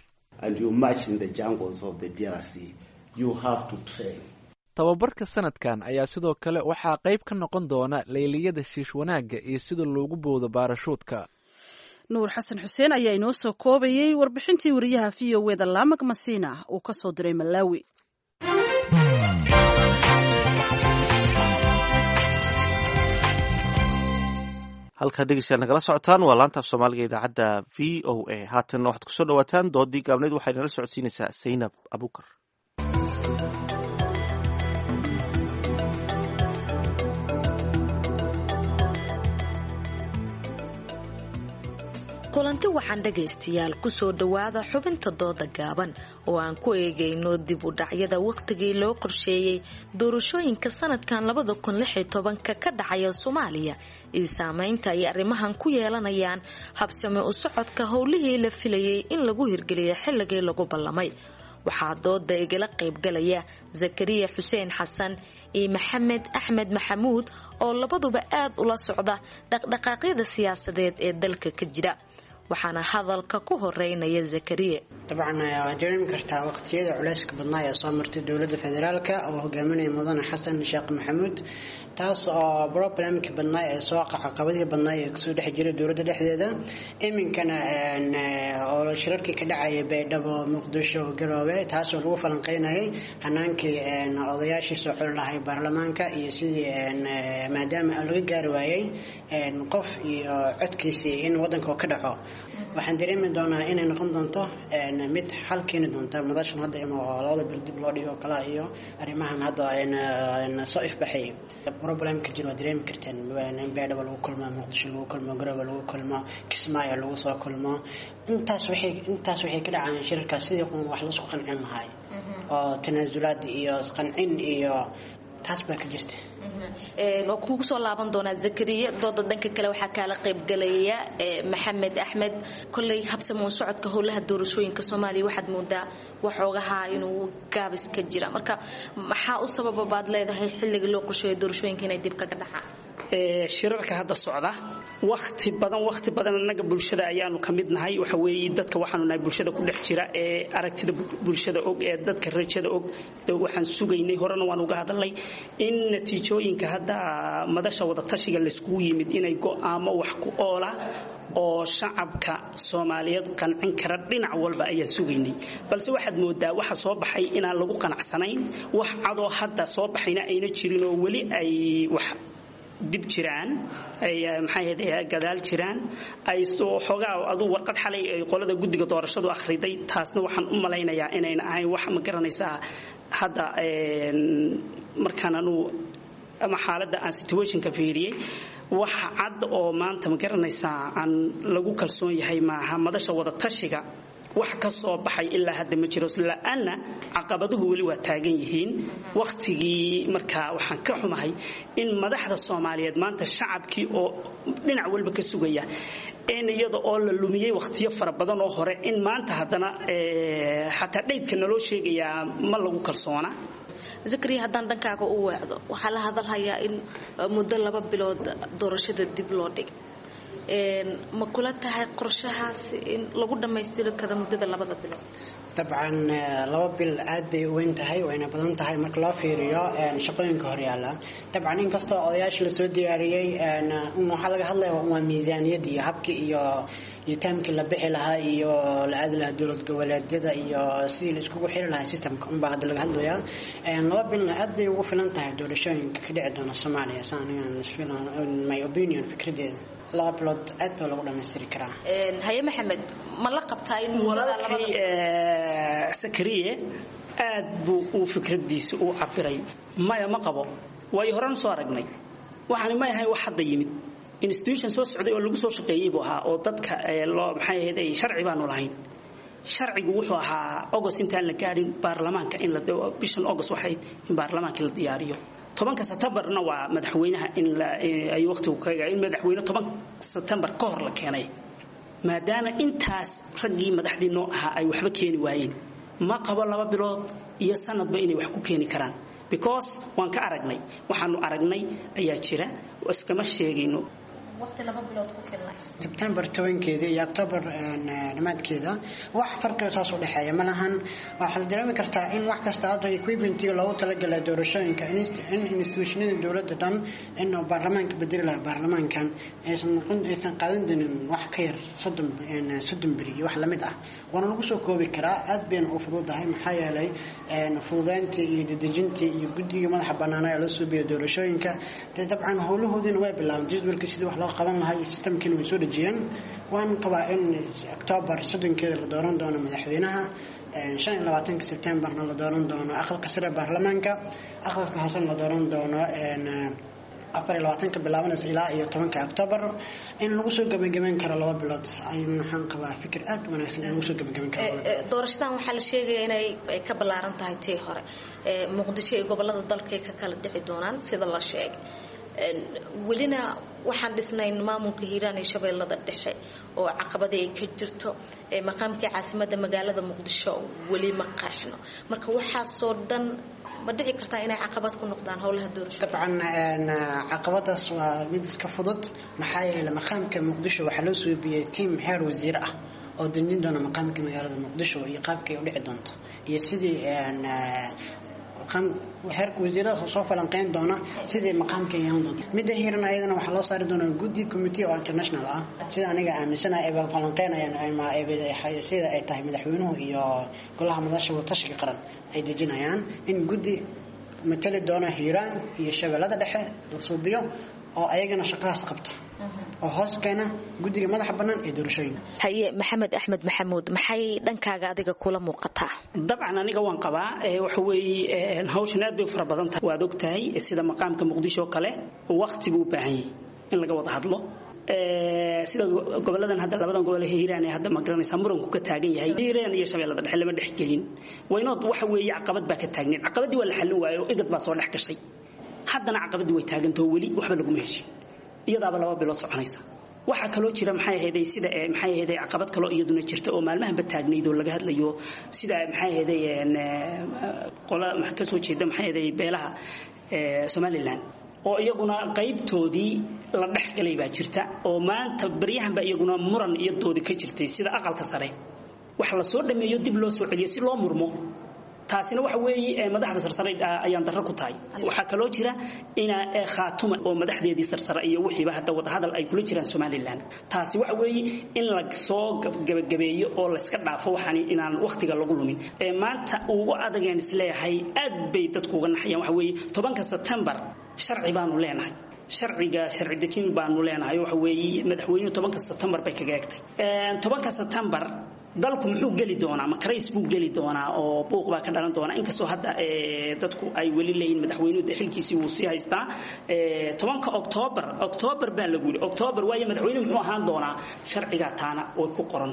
tababarka sanadkan ayaa sidoo kale waxaa qayb ka noqon doona layliyada shiish wanaagga iyo sida loogu boodo baarashuudka nuur xasan xuseen ayaa inoo soo koobayey warbixintii wariyaha v o weda laamag masiina uu ka soo diray malaawi halkaa dhegeystayaal nagala socotaan waa laanta af soomaaliga idaacadda v o a haatan waxaad kusoo dhawaataan doodii gaabneyd waxay nala socodsiinaysaa saynab abukar kulanti waxaan dhagaystayaal kusoo dhowaada xubinta dooda gaaban oo aan ku eegayno dib u dhacyada wakhtigii loo qorsheeyey doorashooyinka sanadkan labada kun lix iyo tobanka ka dhacaya soomaaliya iyo saameynta ay arrimahan ku yeelanayaan habsami u socodka howlihii la filayay in lagu hirgeliyo xilligii lagu ballamay waxaa dooda igala qaybgalaya zakariya xuseen xasan iyo maxamed axmed maxamuud oo labaduba aad ula socda dhaqdhaqaaqyada siyaasadeed ee dalka ka jira waxaana hadalka ku horeynaya zakariya dabcan waad dareemi kartaa waqtiyada culeyska badnaa ee soo martay dowladda federaalka oo hogaaminaya mudane xasan sheekh maxamuud taas oo problemkii badnaa ee soo caqabadii badnaa ee kasoo dhex jiray dowladda dhexdeeda iminkana oo shirarkii ka dhacaya baydhabo muqdisho garoobe taasoo lagu falanqeynayay hanaankii odayaashii soo xuli lahay baarlamaanka iyo sidii maadaama laga gaari waayey qof iyo codkiisii in wadanka ka dhaco waxaan dareemi doonaa inay noqon doonto mid xal keeni doonta madashan hadda in labada bil dib loo dhigo kala iyo arrimahan hadda soo ifbaxay problemka jiro waa dareemi karteen in beedhaba lagu kulmo muqdisho lagu kulmo garooba lagu kulmo kismaayo lagu soo kulmo intaas waxay intaas waxay ka dhacaan shirarkaas sidii wax laisku qancin lahay oo tanaasulaad iyo qancin iyo taas baa ka jirta waa kuugu soo laaban doonaa zakariya dooda dhanka kale waxaa kaala qaybgalaya maxamed axmed kolley habsamuun socodka howlaha doorashooyinka soomaaliya waxaad moodaa waxoogaha inuu gaabis ka jira marka maxaa u sababa baad leedahay xilliga loo qorsheeyo doorashooyinka inay dib kaga dhacaan shirarka hadda socda wakti badan wakti badan annaga bulshada ayaanu ka mid nahay waxa weeye dadka waxaanu nahay bulshada ku dhex jira ee aragtida bulshada og ee dadka rajada og waxaan sugaynay horena waan uga hadalnay in natiijooyinka hadda madasha wadatashiga layskugu yimid inay go'aamo wax ku oola oo shacabka soomaaliyeed qancin kara dhinac walba ayaan sugaynay balse waxaad moodaa waxa soo baxay inaan lagu qanacsanayn wax cadoo hadda soo baxayna ayna jirin oo weli ay wax dib jiraan ay maxay gadaal jiraan ay xoogaa aduu warqad xalay ay qolada guddiga doorashadu akhriday taasna waxaan u malaynayaa inayna ahayn wax ma garanaysaa hadda markaan anuu ama xaaladda aan situationka fiiriyey wax cad oo maanta ma garanaysaa aan lagu kalsoon yahay maaha madasha wadatashiga wax ka soo baxay ilaa hadda ma jiro la-aanna caqabaduhu weli waa taagan yihiin wakhtigii markaa waxaan ka xumahay in madaxda soomaaliyeed maanta shacabkii oo dhinac walba ka sugaya in iyada oo la lumiyey wakhtiyo fara badan oo hore in maanta haddana xataa dhaydka naloo sheegayaa ma lagu kalsoona zakariya haddaan dhankaaga u weecdo waxaa la hadalhayaa in muddo laba bilood doorashada dib loo dhigay ma kula tahay qorshahaas in lagu dhammaystiri karo muddada labada bilood dabcan laba bil aad bay u weyn tahay wayna badan tahay marka loo fiiriyo shaqooyinka horyaala dabcan inkastoo odayaasha lasoo diyaariyey waxaa laga hadlaya waa miisaaniyad iyo habkii iyo iyo taamkii la bixi lahaa iyo la aadi lahaa dowlad goboleedyada iyo sidii la iskugu xiri lahaa systemka unbaa hadda laga hadlayaa laba bilna aad bay ugu filan tahay doorashooyinka ka dhici doona soomaaliya sa anigan my opinion fikradeeda laba bilood aad baa lagu dhammaystiri karaa haye maxamed ma la qabtaa in walaalkay sakariye aad buu uu fikradiisa u cabiray maya ma qabo waayo horaan soo aragnay waxaani may ahayn wax hadda yimid institution soo socday oo lagu soo shaqeeyey buu ahaa oo dadka loo maxay ahayd sharci baanu lahayn sharcigu wuxuu ahaa august intaan la gaadhin baarlamaanka in la bishan august waxayd in baarlamaanka la diyaariyo tobanka septembarna waa madaxweynaha in ay waqtigu kaga in madaxweyne toban septembar ka hor la keenay maadaama intaas raggii madaxdii noo ahaa ay waxba keeni waayeen ma qabo laba bilood iyo sanadba inay wax ku keeni karaan because waan ka aragnay waxaanu aragnay ayaa jira iskama sheegayno sebtembar tobankeeda iyo octobar dhamaadkeeda wax farqiga saas u dhexeeya ma lahan waxaa la dareemi kartaa in wax kasta hadda equipmentiga loogu talagalay doorashooyinka in institutionada dowladda dhan in baarlamaanka bedeli lahaa baarlamaankan aysan noqon aysan qaadan doonin wax ka yar soddon soddon beri iyo wax lamid ah waana lagu soo koobi karaa aad bayna u fududahay maxaa yeelay fududeyntii iyo dedejintii iyo guddiga madaxa banaana ee loo suubiya doorashooyinka dee dabcan howlahoodiina way bilaabeen jadwalka sidii wax loo qaban lahaa iyo sistamkiina way soo dhejiyeen waan qabaa in octoobar soddonkeeda la dooran doono madaxweynaha shan iyo labaatanka sebtembarna la dooran doono aqalka sare baarlamaanka aqalka hoosena la dooran doono afar iyo labaatanka bilaabanaysa ilaa iyo tobanka octoobar in lagu soo gebagabeyn karo laba bilood ayuu maxaan qabaa fikir aad u wanaagsan in lagu soo gebagabeyn karo doorashadan waxaa la sheegaya inay ka ballaaran tahay tii hore muqdisho iyo gobolada dalkay ka kala dhici doonaan sida la sheegay welina waxaan dhisnayn maamulka hiiraan iyo shabeellada dhexe oo caqabadii ay ka jirto maqaamkii caasimadda magaalada muqdisho weli ma qeexno marka waxaasoo dhan ma dhici kartaa inay caqabad ku noqdaan howlaha doorasho dabcan caqabadaas waa mid iska fudud maxaa yeelay maqaamka muqdisho waxaa loo suubiyey tiam heer wasiir ah oo dejin doona maqaamka magaalada muqdisho iyo qaabkay u dhici doonto iyo sidii heerka wasiiradaas soo falanqeyn doona sidii maqaamka yeelan doonta midda hiiran ayadana waxaa loo saari doonaa guddi committee oo international ah sida aniga aaminsanahay ay falanqeynayaan sida ay tahay madaxweynuhu iyo golaha madasha watashiga qaran ay dejinayaan in guddi matali doona hiiraan iyo shabeellada dhexe la suubiyo oo ayagana shaqadaas qabta oo hoos keena guddiga madaxa bannaan ee doorashooyinka haye maxamed axmed maxamuud maxay dhankaaga adiga kula muuqataa dabcan aniga waan qabaa waxa weeye hawshan aad bay u fara badan tahay waad og tahay sida maqaamka muqdisho oo kale waqti buu u baahan yahay in laga wada hadlo sida goboladan hadda labadan gobol hiiraan ee hadda ma garanaysaa muranku ka taagan yahay hiiraan iyo shabeellada dhexe lama dhex gelin waynood waxa weeye caqabad baa ka taagneed caqabadii waa la xallin waayo igad baa soo dhex gashay haddana caqabadii way taagantao weli waxba laguma heshin iyadaaba laba bilood soconaysa waxaa kaloo jira maxay ahayday sida maxay ahayday caqabad kaloo iyaduna jirta oo maalmahanba taagnayd oo laga hadlayo sida maxay ahayday qola ka soo jeeda maxay ahayday beelaha somaliland oo iyaguna qaybtoodii la dhexgalay baa jirta oo maanta baryahanba iyaguna muran iyo doodi ka jirtay sida aqalka sare wax la soo dhameeyo dib loo soo celiyo si loo murmo taasina waxa weeye madaxda sarsare ayaan darro ku tahay waxaa kaloo jira ina khaatuma oo madaxdeedii sarsare iyo wixiiba hadda wadahadal ay kula jiraan somalilan taasi waxa weeye in la soo gabagabeeyo oo layska dhaafo waxaan inaan wakhtiga lagu lumin maanta ugu adageen isleeyahay aad bay dadku uga naxayaan waxa weeye tobanka sebtembar sharci baanu leenahay sharciga sharci dejin baanu leenahay waxa weeye madaxweynuhu tobanka sebtembar bay kaga egtay tobanka sebtembar dalku muxuu geli doonaa ma karays buu geli doonaa oo buuq baa ka dhalan doonaa inkastoo hadda dadku ay weli leeyihin madaxweynuhu de xilkiisii wuu sii haystaa tobanka oktoobar oktoobar baa lagu yidhi oktoobar waayo madaxweynuhu muxuu ahaan doonaa sharcigaa taana way ku qoran tahay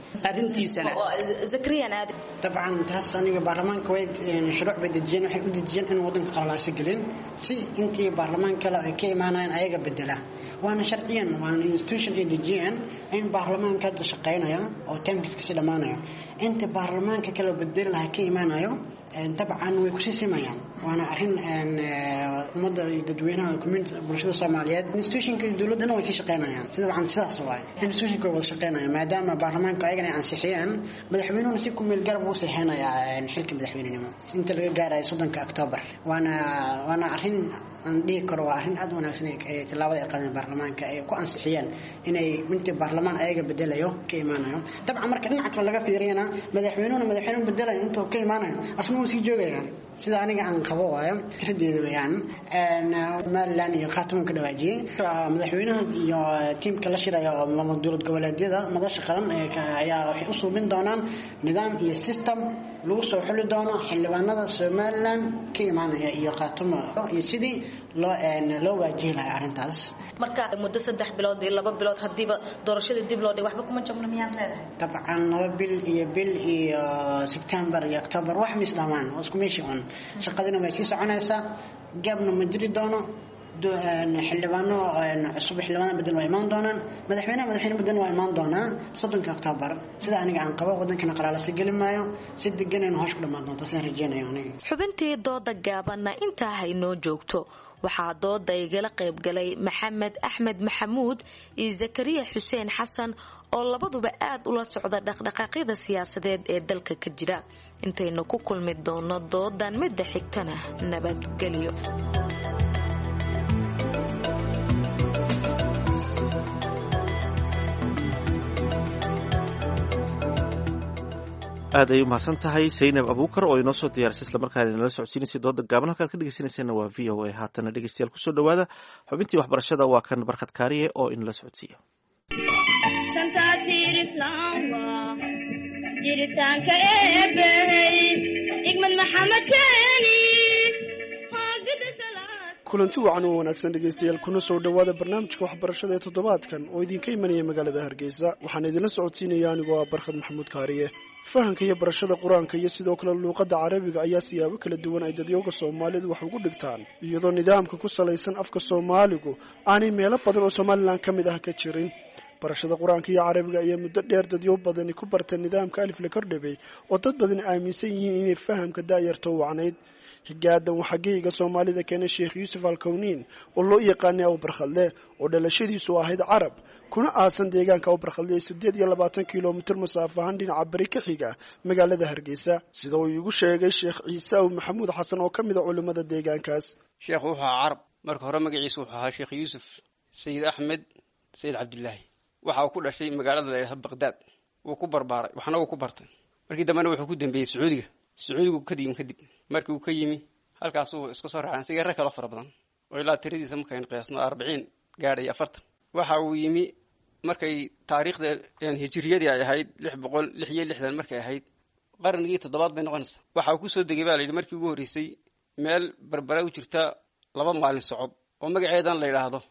arrintiisana dabcan taas aniga baarlamaanka way shuruuc bay dejiyeen waxay u dejiyeen in wadanka qalalaasa gelin si intii baarlamaan kale ay ka imaanayaan ayaga bedela waana sharciyan waana institution ay dejiyeen in baarlamaanka hadda shaqaynaya oo taamkiis kasii dhammaanayo inta baarlamaanka kale bedeli lahaa ka imaanayo dabcan way kusii simayaan waana arrin ummadda iyo dadweynaha community bulshada soomaaliyeed institutionka iyo dowladdana way sii shaqaynayaan sida dabcan sidaas waaye institutionka way wada shaqaynayaan maadaama baarlamaanka ayagana ay ansixiyeen madaxweynuhuna si ku meel garab uu saxeynayaa xilka madaxweynenimo inta laga gaarayo soddonka octoobar waana waana arrin aan dhihi karo waa arrin aad u wanaagsan ee tallaabada ay qaadeen baarlamaanka ay ku ansixiyeen inay intii baarlamaan ayaga bedelayo ka imaanayo dabcan marka dhinaca kale laga fiiriyana madaxweynuhuna madaxweynuhu bedelayo intuu ka imaanayo asna wuu sii joogaya sida aniga aan qabo waayo fikradeeda weeyaan somaliland iyo khaataman ka dhawaajiyey madaxweynaha iyo tiimka la shiraya oo dowlad goboleedyada madasha qaran ayaa waxay u suubin doonaan nidaam iyo system lagu soo xuli doono xildhibaanada somaliland ka imaanaya iyo khaatamo iyo sidii loo loo waajihi lahay arrintaas marka muddo saddex bilood iyo laba bilood hadiiba doorashadii dib loo dhig waxba kuma jabno miyaad leedahay dabcan laba bil iyo bil iyo sebtembar iyo october wax mis dhamaan oo isku meeshii un shaqadina way sii soconaysaa gaabna ma jiri doono xildhibaano cusub xildhibaano bedel waa imaan doonaan madaxweynaha madaxweyne bedel waa imaan doonaa soddonka octoobar sida aniga aan qabo wadankana qalaalasa geli maayo si deganayna hoosh ku dhammaan doonta sidaan rajeynayo aniga xubintii dooda gaabanna intaa haynoo joogto waxaa dooda igala qaybgalay maxamed axmed maxamuud iyo zakariya xuseen xasan oo labaduba aad ula socda dhaqdhaqaaqyada siyaasadeed ee dalka ka jira intaynu ku kulmi doono doodan midda xigtana nabadgelyo aad ay u mahadsan tahay saynab abuukar oo inoo soo diyaarisay islamarkaana inala socodsiinaysay dooda gaaban halkaad ka dhegeysanayseena waa v o a haatana dhegeystayaal kusoo dhawaada xubintii waxbarashada waa kan barkhad kaariye oo inala socodsiiya jiritaanka eebey igmad maxamed keeni kulanti wacan oo wanaagsan dhegaystayaal kuna soo dhowaada barnaamijka waxbarashada ee toddobaadkan oo idinka imanaya magaalada hargeysa waxaan idinla socodsiinaya anigoo ah barkhad maxamuud kaariye fahanka iyo barashada qur-aanka iyo sidoo kale luuqadda carabiga ayaa siyaabo kala duwan ay dadyooga soomaalidu wax ugu dhigtaan iyadoo nidaamka ku salaysan afka soomaaligu aanay meelo badan oo somalilan ka mid ah ka jirin barashada qur-aanka iyo carabiga ayaa muddo dheer dadyo badani ku barta nidaamka alif la kordhabay oo dad badan aaminsan yihiin inay fahamka daayarta u wacnayd xigaadan waxaa geyga soomaalida keenay sheekh yuusuf alkowniin oo loo yaqaanay awbarkhadle oo dhalashadiisu ahayd carab kuna aasan deegaanka awbarkhadle ee siddeed iyo labaatan kilomitir masaafo ahaan dhinaca bari ka xiga magaalada hargeysa sida uu iigu sheegay sheekh ciise aw maxamuud xasan oo ka mid a culimmada deegaankaas sheekhu wuxuu ahaa carab marka hore magaciisu wuxuu ahaa sheekh yuusuf sayid axmed sayid cabdilaahi waxa uu ku dhashay magaalada layidhaha baqdaad wuu ku barbaaray waxna wuu ku bartay markii dambena wuxuu ku dambeeyey sacuudiga sacuudigu ka yimi kadib markii uu ka yimi halkaasuu iska soo raacay sigaare kaloo fara badan oo ilaa tiradiisa markaynu qiyaasno arbiciin gaadhay afartan waxa uu yimi markay taariikhda hijiriyadii ay ahayd lix boqol lix iyo lixdan markay ahayd qarnigii toddobaad bay noqonaysaa waxa uu kusoo degay baa la yidhi markii ugu horreysay meel barbara u jirta laba maalin socod oo magaceedan la yidhaahdo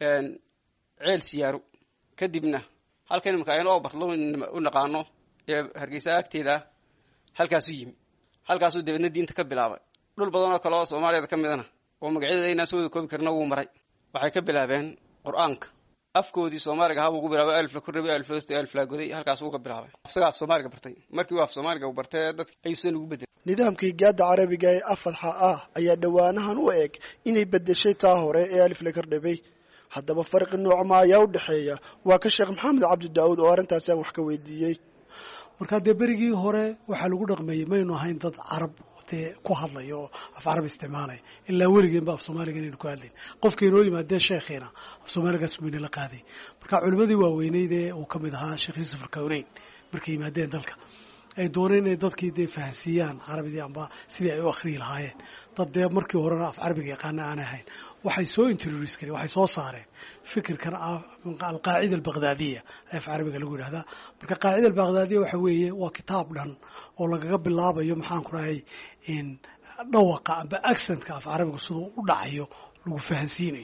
ceel siyaaru kadibna halkan imika aynu oo bartlo u naqaano ee hargeysa agteeda ah halkaasuu yimi halkaasuu dabeedna diinta ka bilaabay dhul badan oo kale oo soomaaliyada ka midana oo magacyada inaan soo wada koobi karna wuu maray waxay ka bilaabeen qur-aanka afkoodii soomaaliga ahaa ugu bilaabay alif la korrabay alif la hostay alif la goday halkaas uu ka bilaabay isaga af soomaaliga bartay markii uu af soomaaliga uu bartay dadka ayuu sidan ugu bedelay nidaamka higaada carabiga ee afadxa ah ayaa dhowaanahan u eg inay bedeshay taa hore ee alif la kordhabay haddaba farqi noocma ayaa u dhexeeya waa ka sheekh maxamed cabdi daawud oo arrintaasi aan wax ka weydiiyey markaa dee berigii hore waxaa lagu dhaqmeeyey maynu ahayn dad carab dee ku hadlaya oo af carab isticmaalaya ilaa weligeenba af soomaaliga inaynu ku hadlayn qofkii inoo yimaadee sheekhiina af soomaaligaas bayna la qaaday marka culimmadii waaweyneyd ee uu ka mid ahaa sheekh yuusuf alkawneyn markay yimaadeen dalka ay dooneen inay dadkii dee fahansiiyaan carabidii amba sidii ay u akhriyi lahaayeen dad dee markii horena af carabiga yaqaana aanay ahayn waxay soo introduce kareen waxay soo saareen fikirkan alqaacida albaqdaadiya af carabiga lagu yidhahdaa marka qaacida albaqdaadiya waxa weeye waa kitaab dhan oo lagaga bilaabayo maxaan ku dhahay dhawaqa amba accentka af carabiga siduu u dhacayo lagu fahansiinayo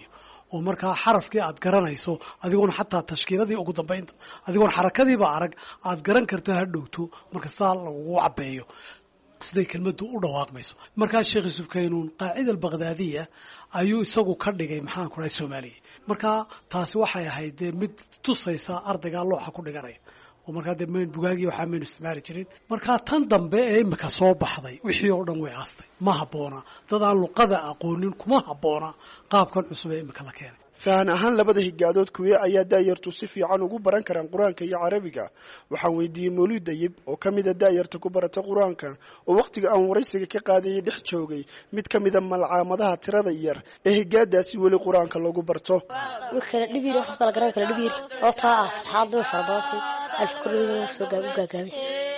oo markaa xarafkii aad garanayso adigoon xataa tashkiiladii ugu dambaynta adigoon xarakadiiba arag aad garan karto ha dhowto marka saa lagugu cabeeyo siday kelmadu u dhawaaqmayso markaa sheekh yuusuf kaynuun qaacida albaqdaadiya ayuu isagu ka dhigay maxaan ku dhahay soomaaliya markaa taasi waxay ahayd dee mid tusaysa ardaygaa looxa ku dhiganaya oo markaa dee mayn bugaagii waxaa maynu isticmaali jirin markaa tan dambe ee imika soo baxday wixii oo dhan way aastay ma habboona dad aan luqada aqoonin kuma habboona qaabkan cusub ee imika la keenay fahan ahaan labada higaadood kuwe ayaa daayartu si fiican ugu baran karaan qur-aanka iyo carabiga waxaan weydiiyey mawlid dayib oo ka mida daayarta ku barata qur-aanka oo wakhtiga aan waraysiga ka qaadayay dhex joogay mid ka mida malcaamadaha tirada yar ee higaadaasi weli qur-aanka lagu barto kala dhibir wax kala garan kala dhibir oo taa ah saxaad way fara badan alf kullu soo gaab u gaagaabay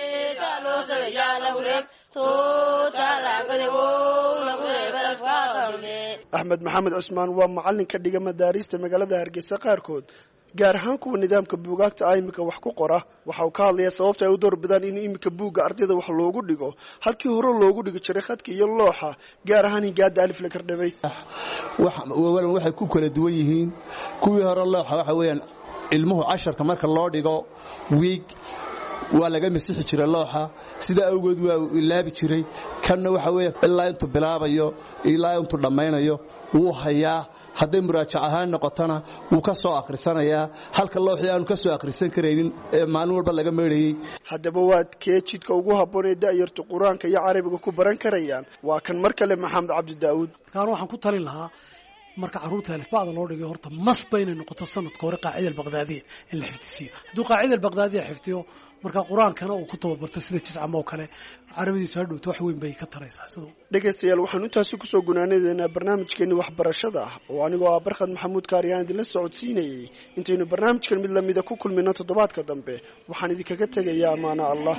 axmed maxamed cusmaan waa macallin ka dhiga madaarista magaalada hargeysa qaarkood gaar ahaan kuwa nidaamka buugaagta ah imika wax ku qora waxa uu ka hadlayaa sababta ay u doorbidaan in imika buugga ardayda wax loogu dhigo halkii hore loogu dhigi jiray khadka iyo looxa gaar ahaan hingaada alif la kardhabay waxay ku kala duwan yihiin kuwii hore looxa waxa weeyaan ilmuhu casharka marka loo dhigo wiig waa laga masixi jiray looxa sidaa awgeed waa uu ilaabi jiray kanna waxa weeye ilaa intuu bilaabayo ilaa intuu dhammaynayo wuu hayaa hadday muraajac ahaan noqotona wuu ka soo akhrisanayaa halka looxii aanu ka soo akhrisan karaynin ee maalin walba laga meydhayey haddaba waad kee jidka ugu habboon ee da'yartu qur-aanka iyo carabiga ku baran karayaan waa kan mar kale maxamed cabdi daa'uud markaan waxaan ku talin lahaa marka carruurta alifbacda loo dhigay horta masba inay noqoto sanadka hore qaacida albaqdaadiya in la xifdisiiyo hadduu qaacida albaqdaadiya xifdiyo marka qur-aankana uu ku tababarto sida jiscama oo kale carabadiisu ha dhowto wax weyn bay ka taraysaa siduu dhegaystayaal waxaan intaasi kusoo gunaanadeynaa barnaamijkeeni waxbarashada ah oo anigoo ah barkhad maxamuud kaariyaan idinla socodsiinayey intaynu barnaamijkan mid lamida ku kulmino toddobaadka dambe waxaan idinkaga tegayaa amaano allah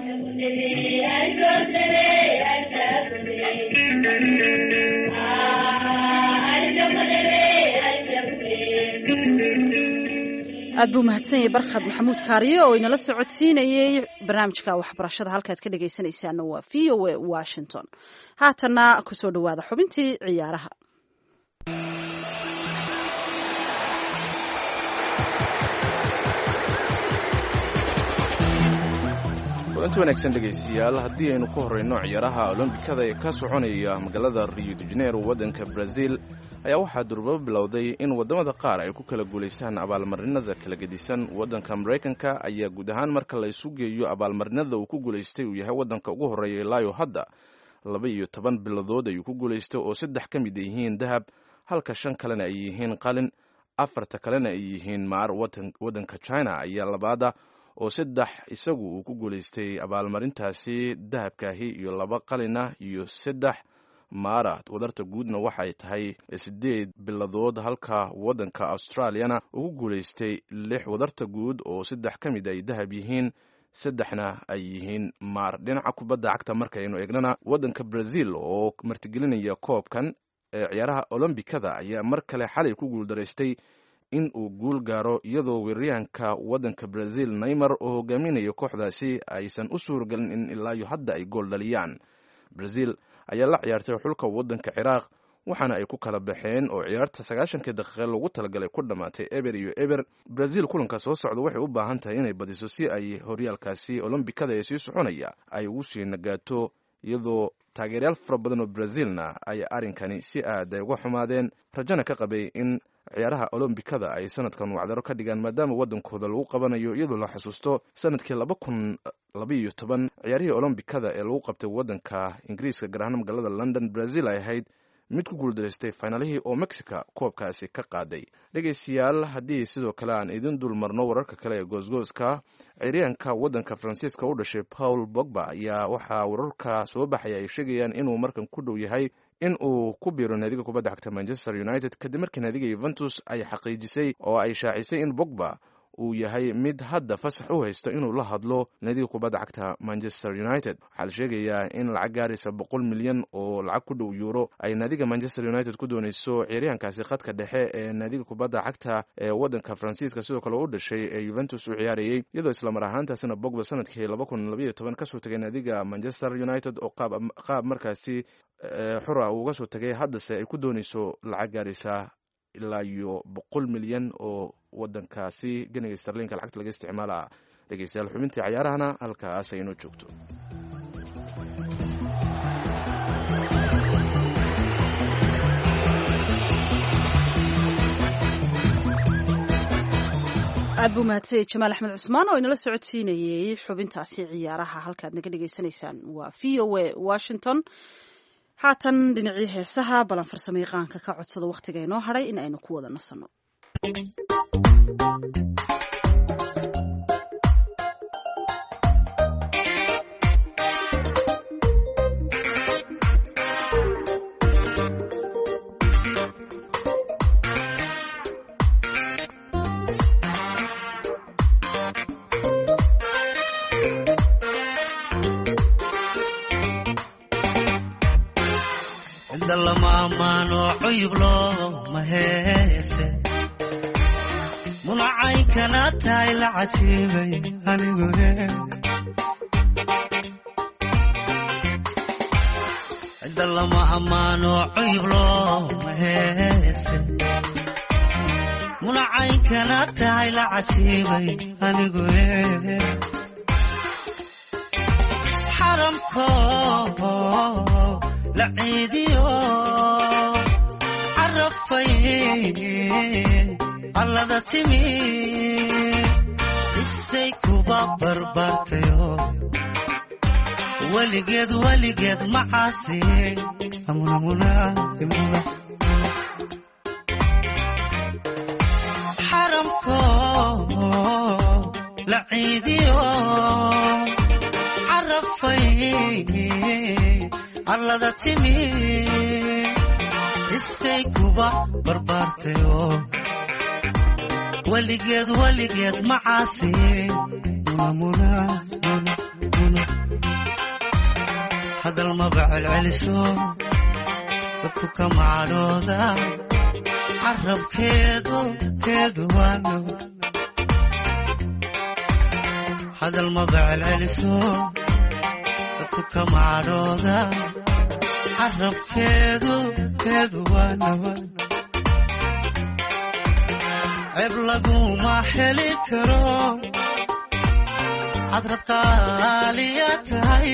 aad buu mahadsan yahay barkhad maxamuud kaariye oo inala socodsiinayey barnaamijka waxbarashada halkaad ka dhegaysanaysaana waa v o a washington haatana kusoo dhawaada xubintii ciyaaraha kulanti wanaagsan dhegaystayaal haddii aynu ku horrayno ciyaaraha olombikada ee ka soconaya magaalada rio de janeiro waddanka brazil ayaa waxaa durbabo bilowday in waddamada qaar ay ku kala guulaystaan abaalmarinada kala gedisan waddanka maraykanka ayaa guud ahaan marka la isu geeyo abaalmarinada uu ku guulaystay uu yahay waddanka ugu horreeya ilaayo hadda laba iyo toban biladood ayuu ku guulaystay oo saddex ka mid yihiin dahab halka shan kalena ay yihiin qalin afarta kalena ay yihiin maar waddanka china ayaa labaada oo saddex isagu uu ku guulaystay abaalmarintaasi dahabkaahi iyo laba qalina iyo saddex maara wadarta guudna waxay tahay sideed biladood halka waddanka australiyana ugu guulaystay lix wadarta guud oo saddex ka mid ay dahab yihiin saddexna ay yihiin maar dhinaca kubadda cagta markaynu eegnana waddanka brazil oo martigelinaya koobkan ee ciyaaraha olombikada ayaa mar kale xalay ku guuldaraystay in uu guul gaaro iyadoo weeraryahanka waddanka brazil neymar oo hogaaminaya kooxdaasi aysan u suuragelin in ilaayo hadda ay gool dhaliyaan brazil ayaa la ciyaartay xulka waddanka ciraaq waxaana ay ku kala baxeen oo ciyaarta sagaashankii daqiiqe loogu talagalay ku dhammaatay eber iyo eber brazil kulanka soo socda waxay u baahan tahay inay badiso si ay horyaalkaasi olombikada ee sii soconaya ay ugu sii nagaato iyadoo taageeryaal fara badan oo brazilna ay arrinkani si aad ay uga xumaadeen rajana ka qabay in ciyaaraha olombikada ay sanadkan wacdaro ka dhigaan maadaama waddankooda lagu qabanayo iyadoo la xusuusto sanadkii laba kun labaiyo toban ciyaarihii olombikada ee lagu qabtay waddanka ingiriiska gaar ahaan magaalada london brazil ay ahayd mid ku guuldaraystay finaalihii oo mexica koobkaasi ka qaaday dhegaystayaal haddii sidoo kale aan idin dul marno wararka kale ee goosgooska ciyaaryahanka waddanka faransiiska u dhashay paul bogba ayaa waxaa wararka soo baxaya ay sheegayaan inuu markan ku dhow yahay in uu ku biiro naadiga kubadda cagta manchester united kadib markii naadiga yuventus ay xaqiijisay oo ay shaacisay in bogba uu yahay mid hadda fasax u haysto inuu la hadlo naadiga kubadda cagta manchester united waxaa la sheegayaa in lacag gaaraysa boqol milyan oo lacag ku dhow yuuro ay naadiga manchester united ku dooneyso ciyaaryahankaasi khadka dhexe ee naadiga kubadda cagta ee waddanka faransiiska sidoo kale u dhashay ee yuventus u ciyaarayey iyadoo islamar ahaantaasina bogba sanadkii laba kun labaiyo toban kasoo tegay naadiga manchester united oo qaab markaasi xura uu uga soo tagay haddase ay ku dooneyso lacag gaaraysa ilaa iyo boqol milyan oo wadankaasi ganiga starlinka lacagta laga isticmaala dhegeystayaal xubintii cayaarahana halkaas ay inoo joogto aad buu mahadsanyay jamaal axmed cusmaan oo inala socodsiinayey xubintaasi ciyaaraha halkaad naga dhagaysanaysaan waa v o a washington haatan dhinacii heesaha balan farsamo yaqaanka ka codsado wakhtiga inoo hadhay in aynu ku wada nasanno inda lama ammaano cuyub looma heese munacay kana tahay la cajiibay anigu inda lama ammaano cuyub looma heese munacay kana tahay la cajiibay anigu xaramko la ciidiyo carafay allada timi isay kuba barbaartayo weligeed weligeed macaasi xaramko la ciidiyo carafay allada timi isay kuba barbaartayo weligeed weligeed macaasi hadal maba celceliso dadku ka macadhooda carabkeedu keedu waano hadal maba celceliso dadku ka macadhooda carabkeedu keedu waanawa ceeb laguma heli karo hadrad qaaliya tahay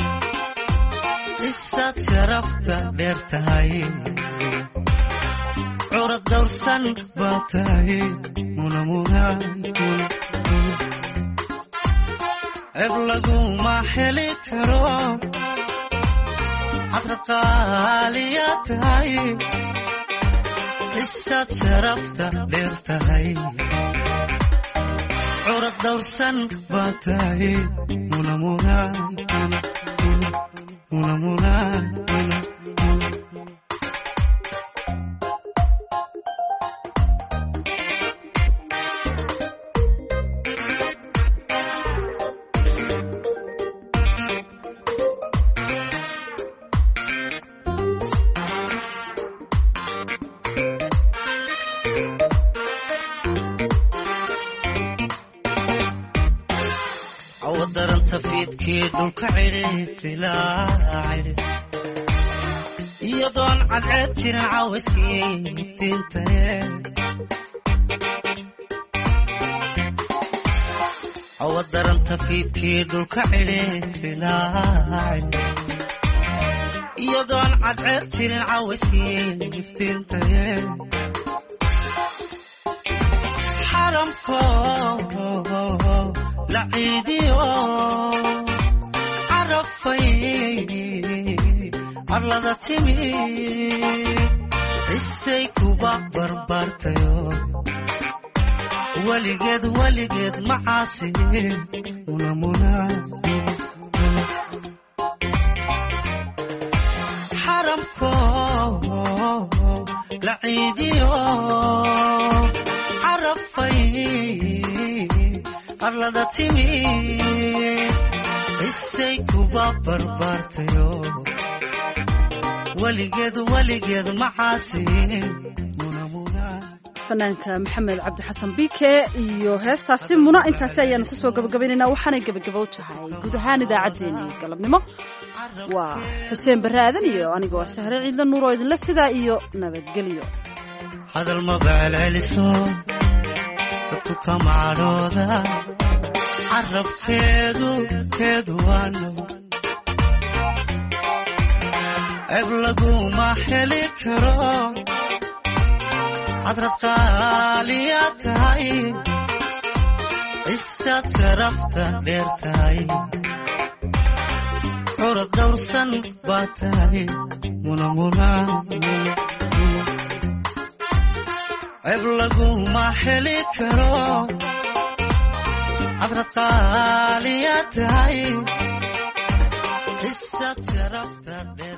isaad sharafta dheer tahay curad dawrsan baa tahay munamuna ceeb laguma heli karo hadrad qaaliya tahay isaad sharafta dheer tahay curad dawrsan baa tahay munamuna munamuna awadaranta fiidkii dhulka cidhi filaa cidhi iyadoon cadceed jirin cawayskii iftiintaye awadaranta fiidkii dhulka cidhi filaa cidhi iyadoon cadceed jirin cawayskii iftiintaye xaramko la ciidiyo carafay arlada timi isay kuba barbaartayo weligeed weligeed macaasi munamuna xaramko la ciidiyo carafay arlada timi isay kuba barbaartayo weligeed weligeed macaasi fanaanka maxamed cabdi xasan bike iyo heestaasi muna intaasi ayaanu kusoo gabagabaynaynaa waxaanay gebagabow tahay guud ahaan idaacaddeenii galabnimo waa xuseen barre aadan iyo aniga waa sahre ciidla nuur oo idinle sidaa iyo nabadgelyo hadal mabaaleliso dadku ka macadhooda carabkeedu keedu waano ceeb laguma heli karo hadrad qaaliya tahay cisaad sharafta dheer tahay curad dawrsan baa tahay munamuna ceeb laguma heli karo hadrad qaaliya tahay cisaad sharafta dheer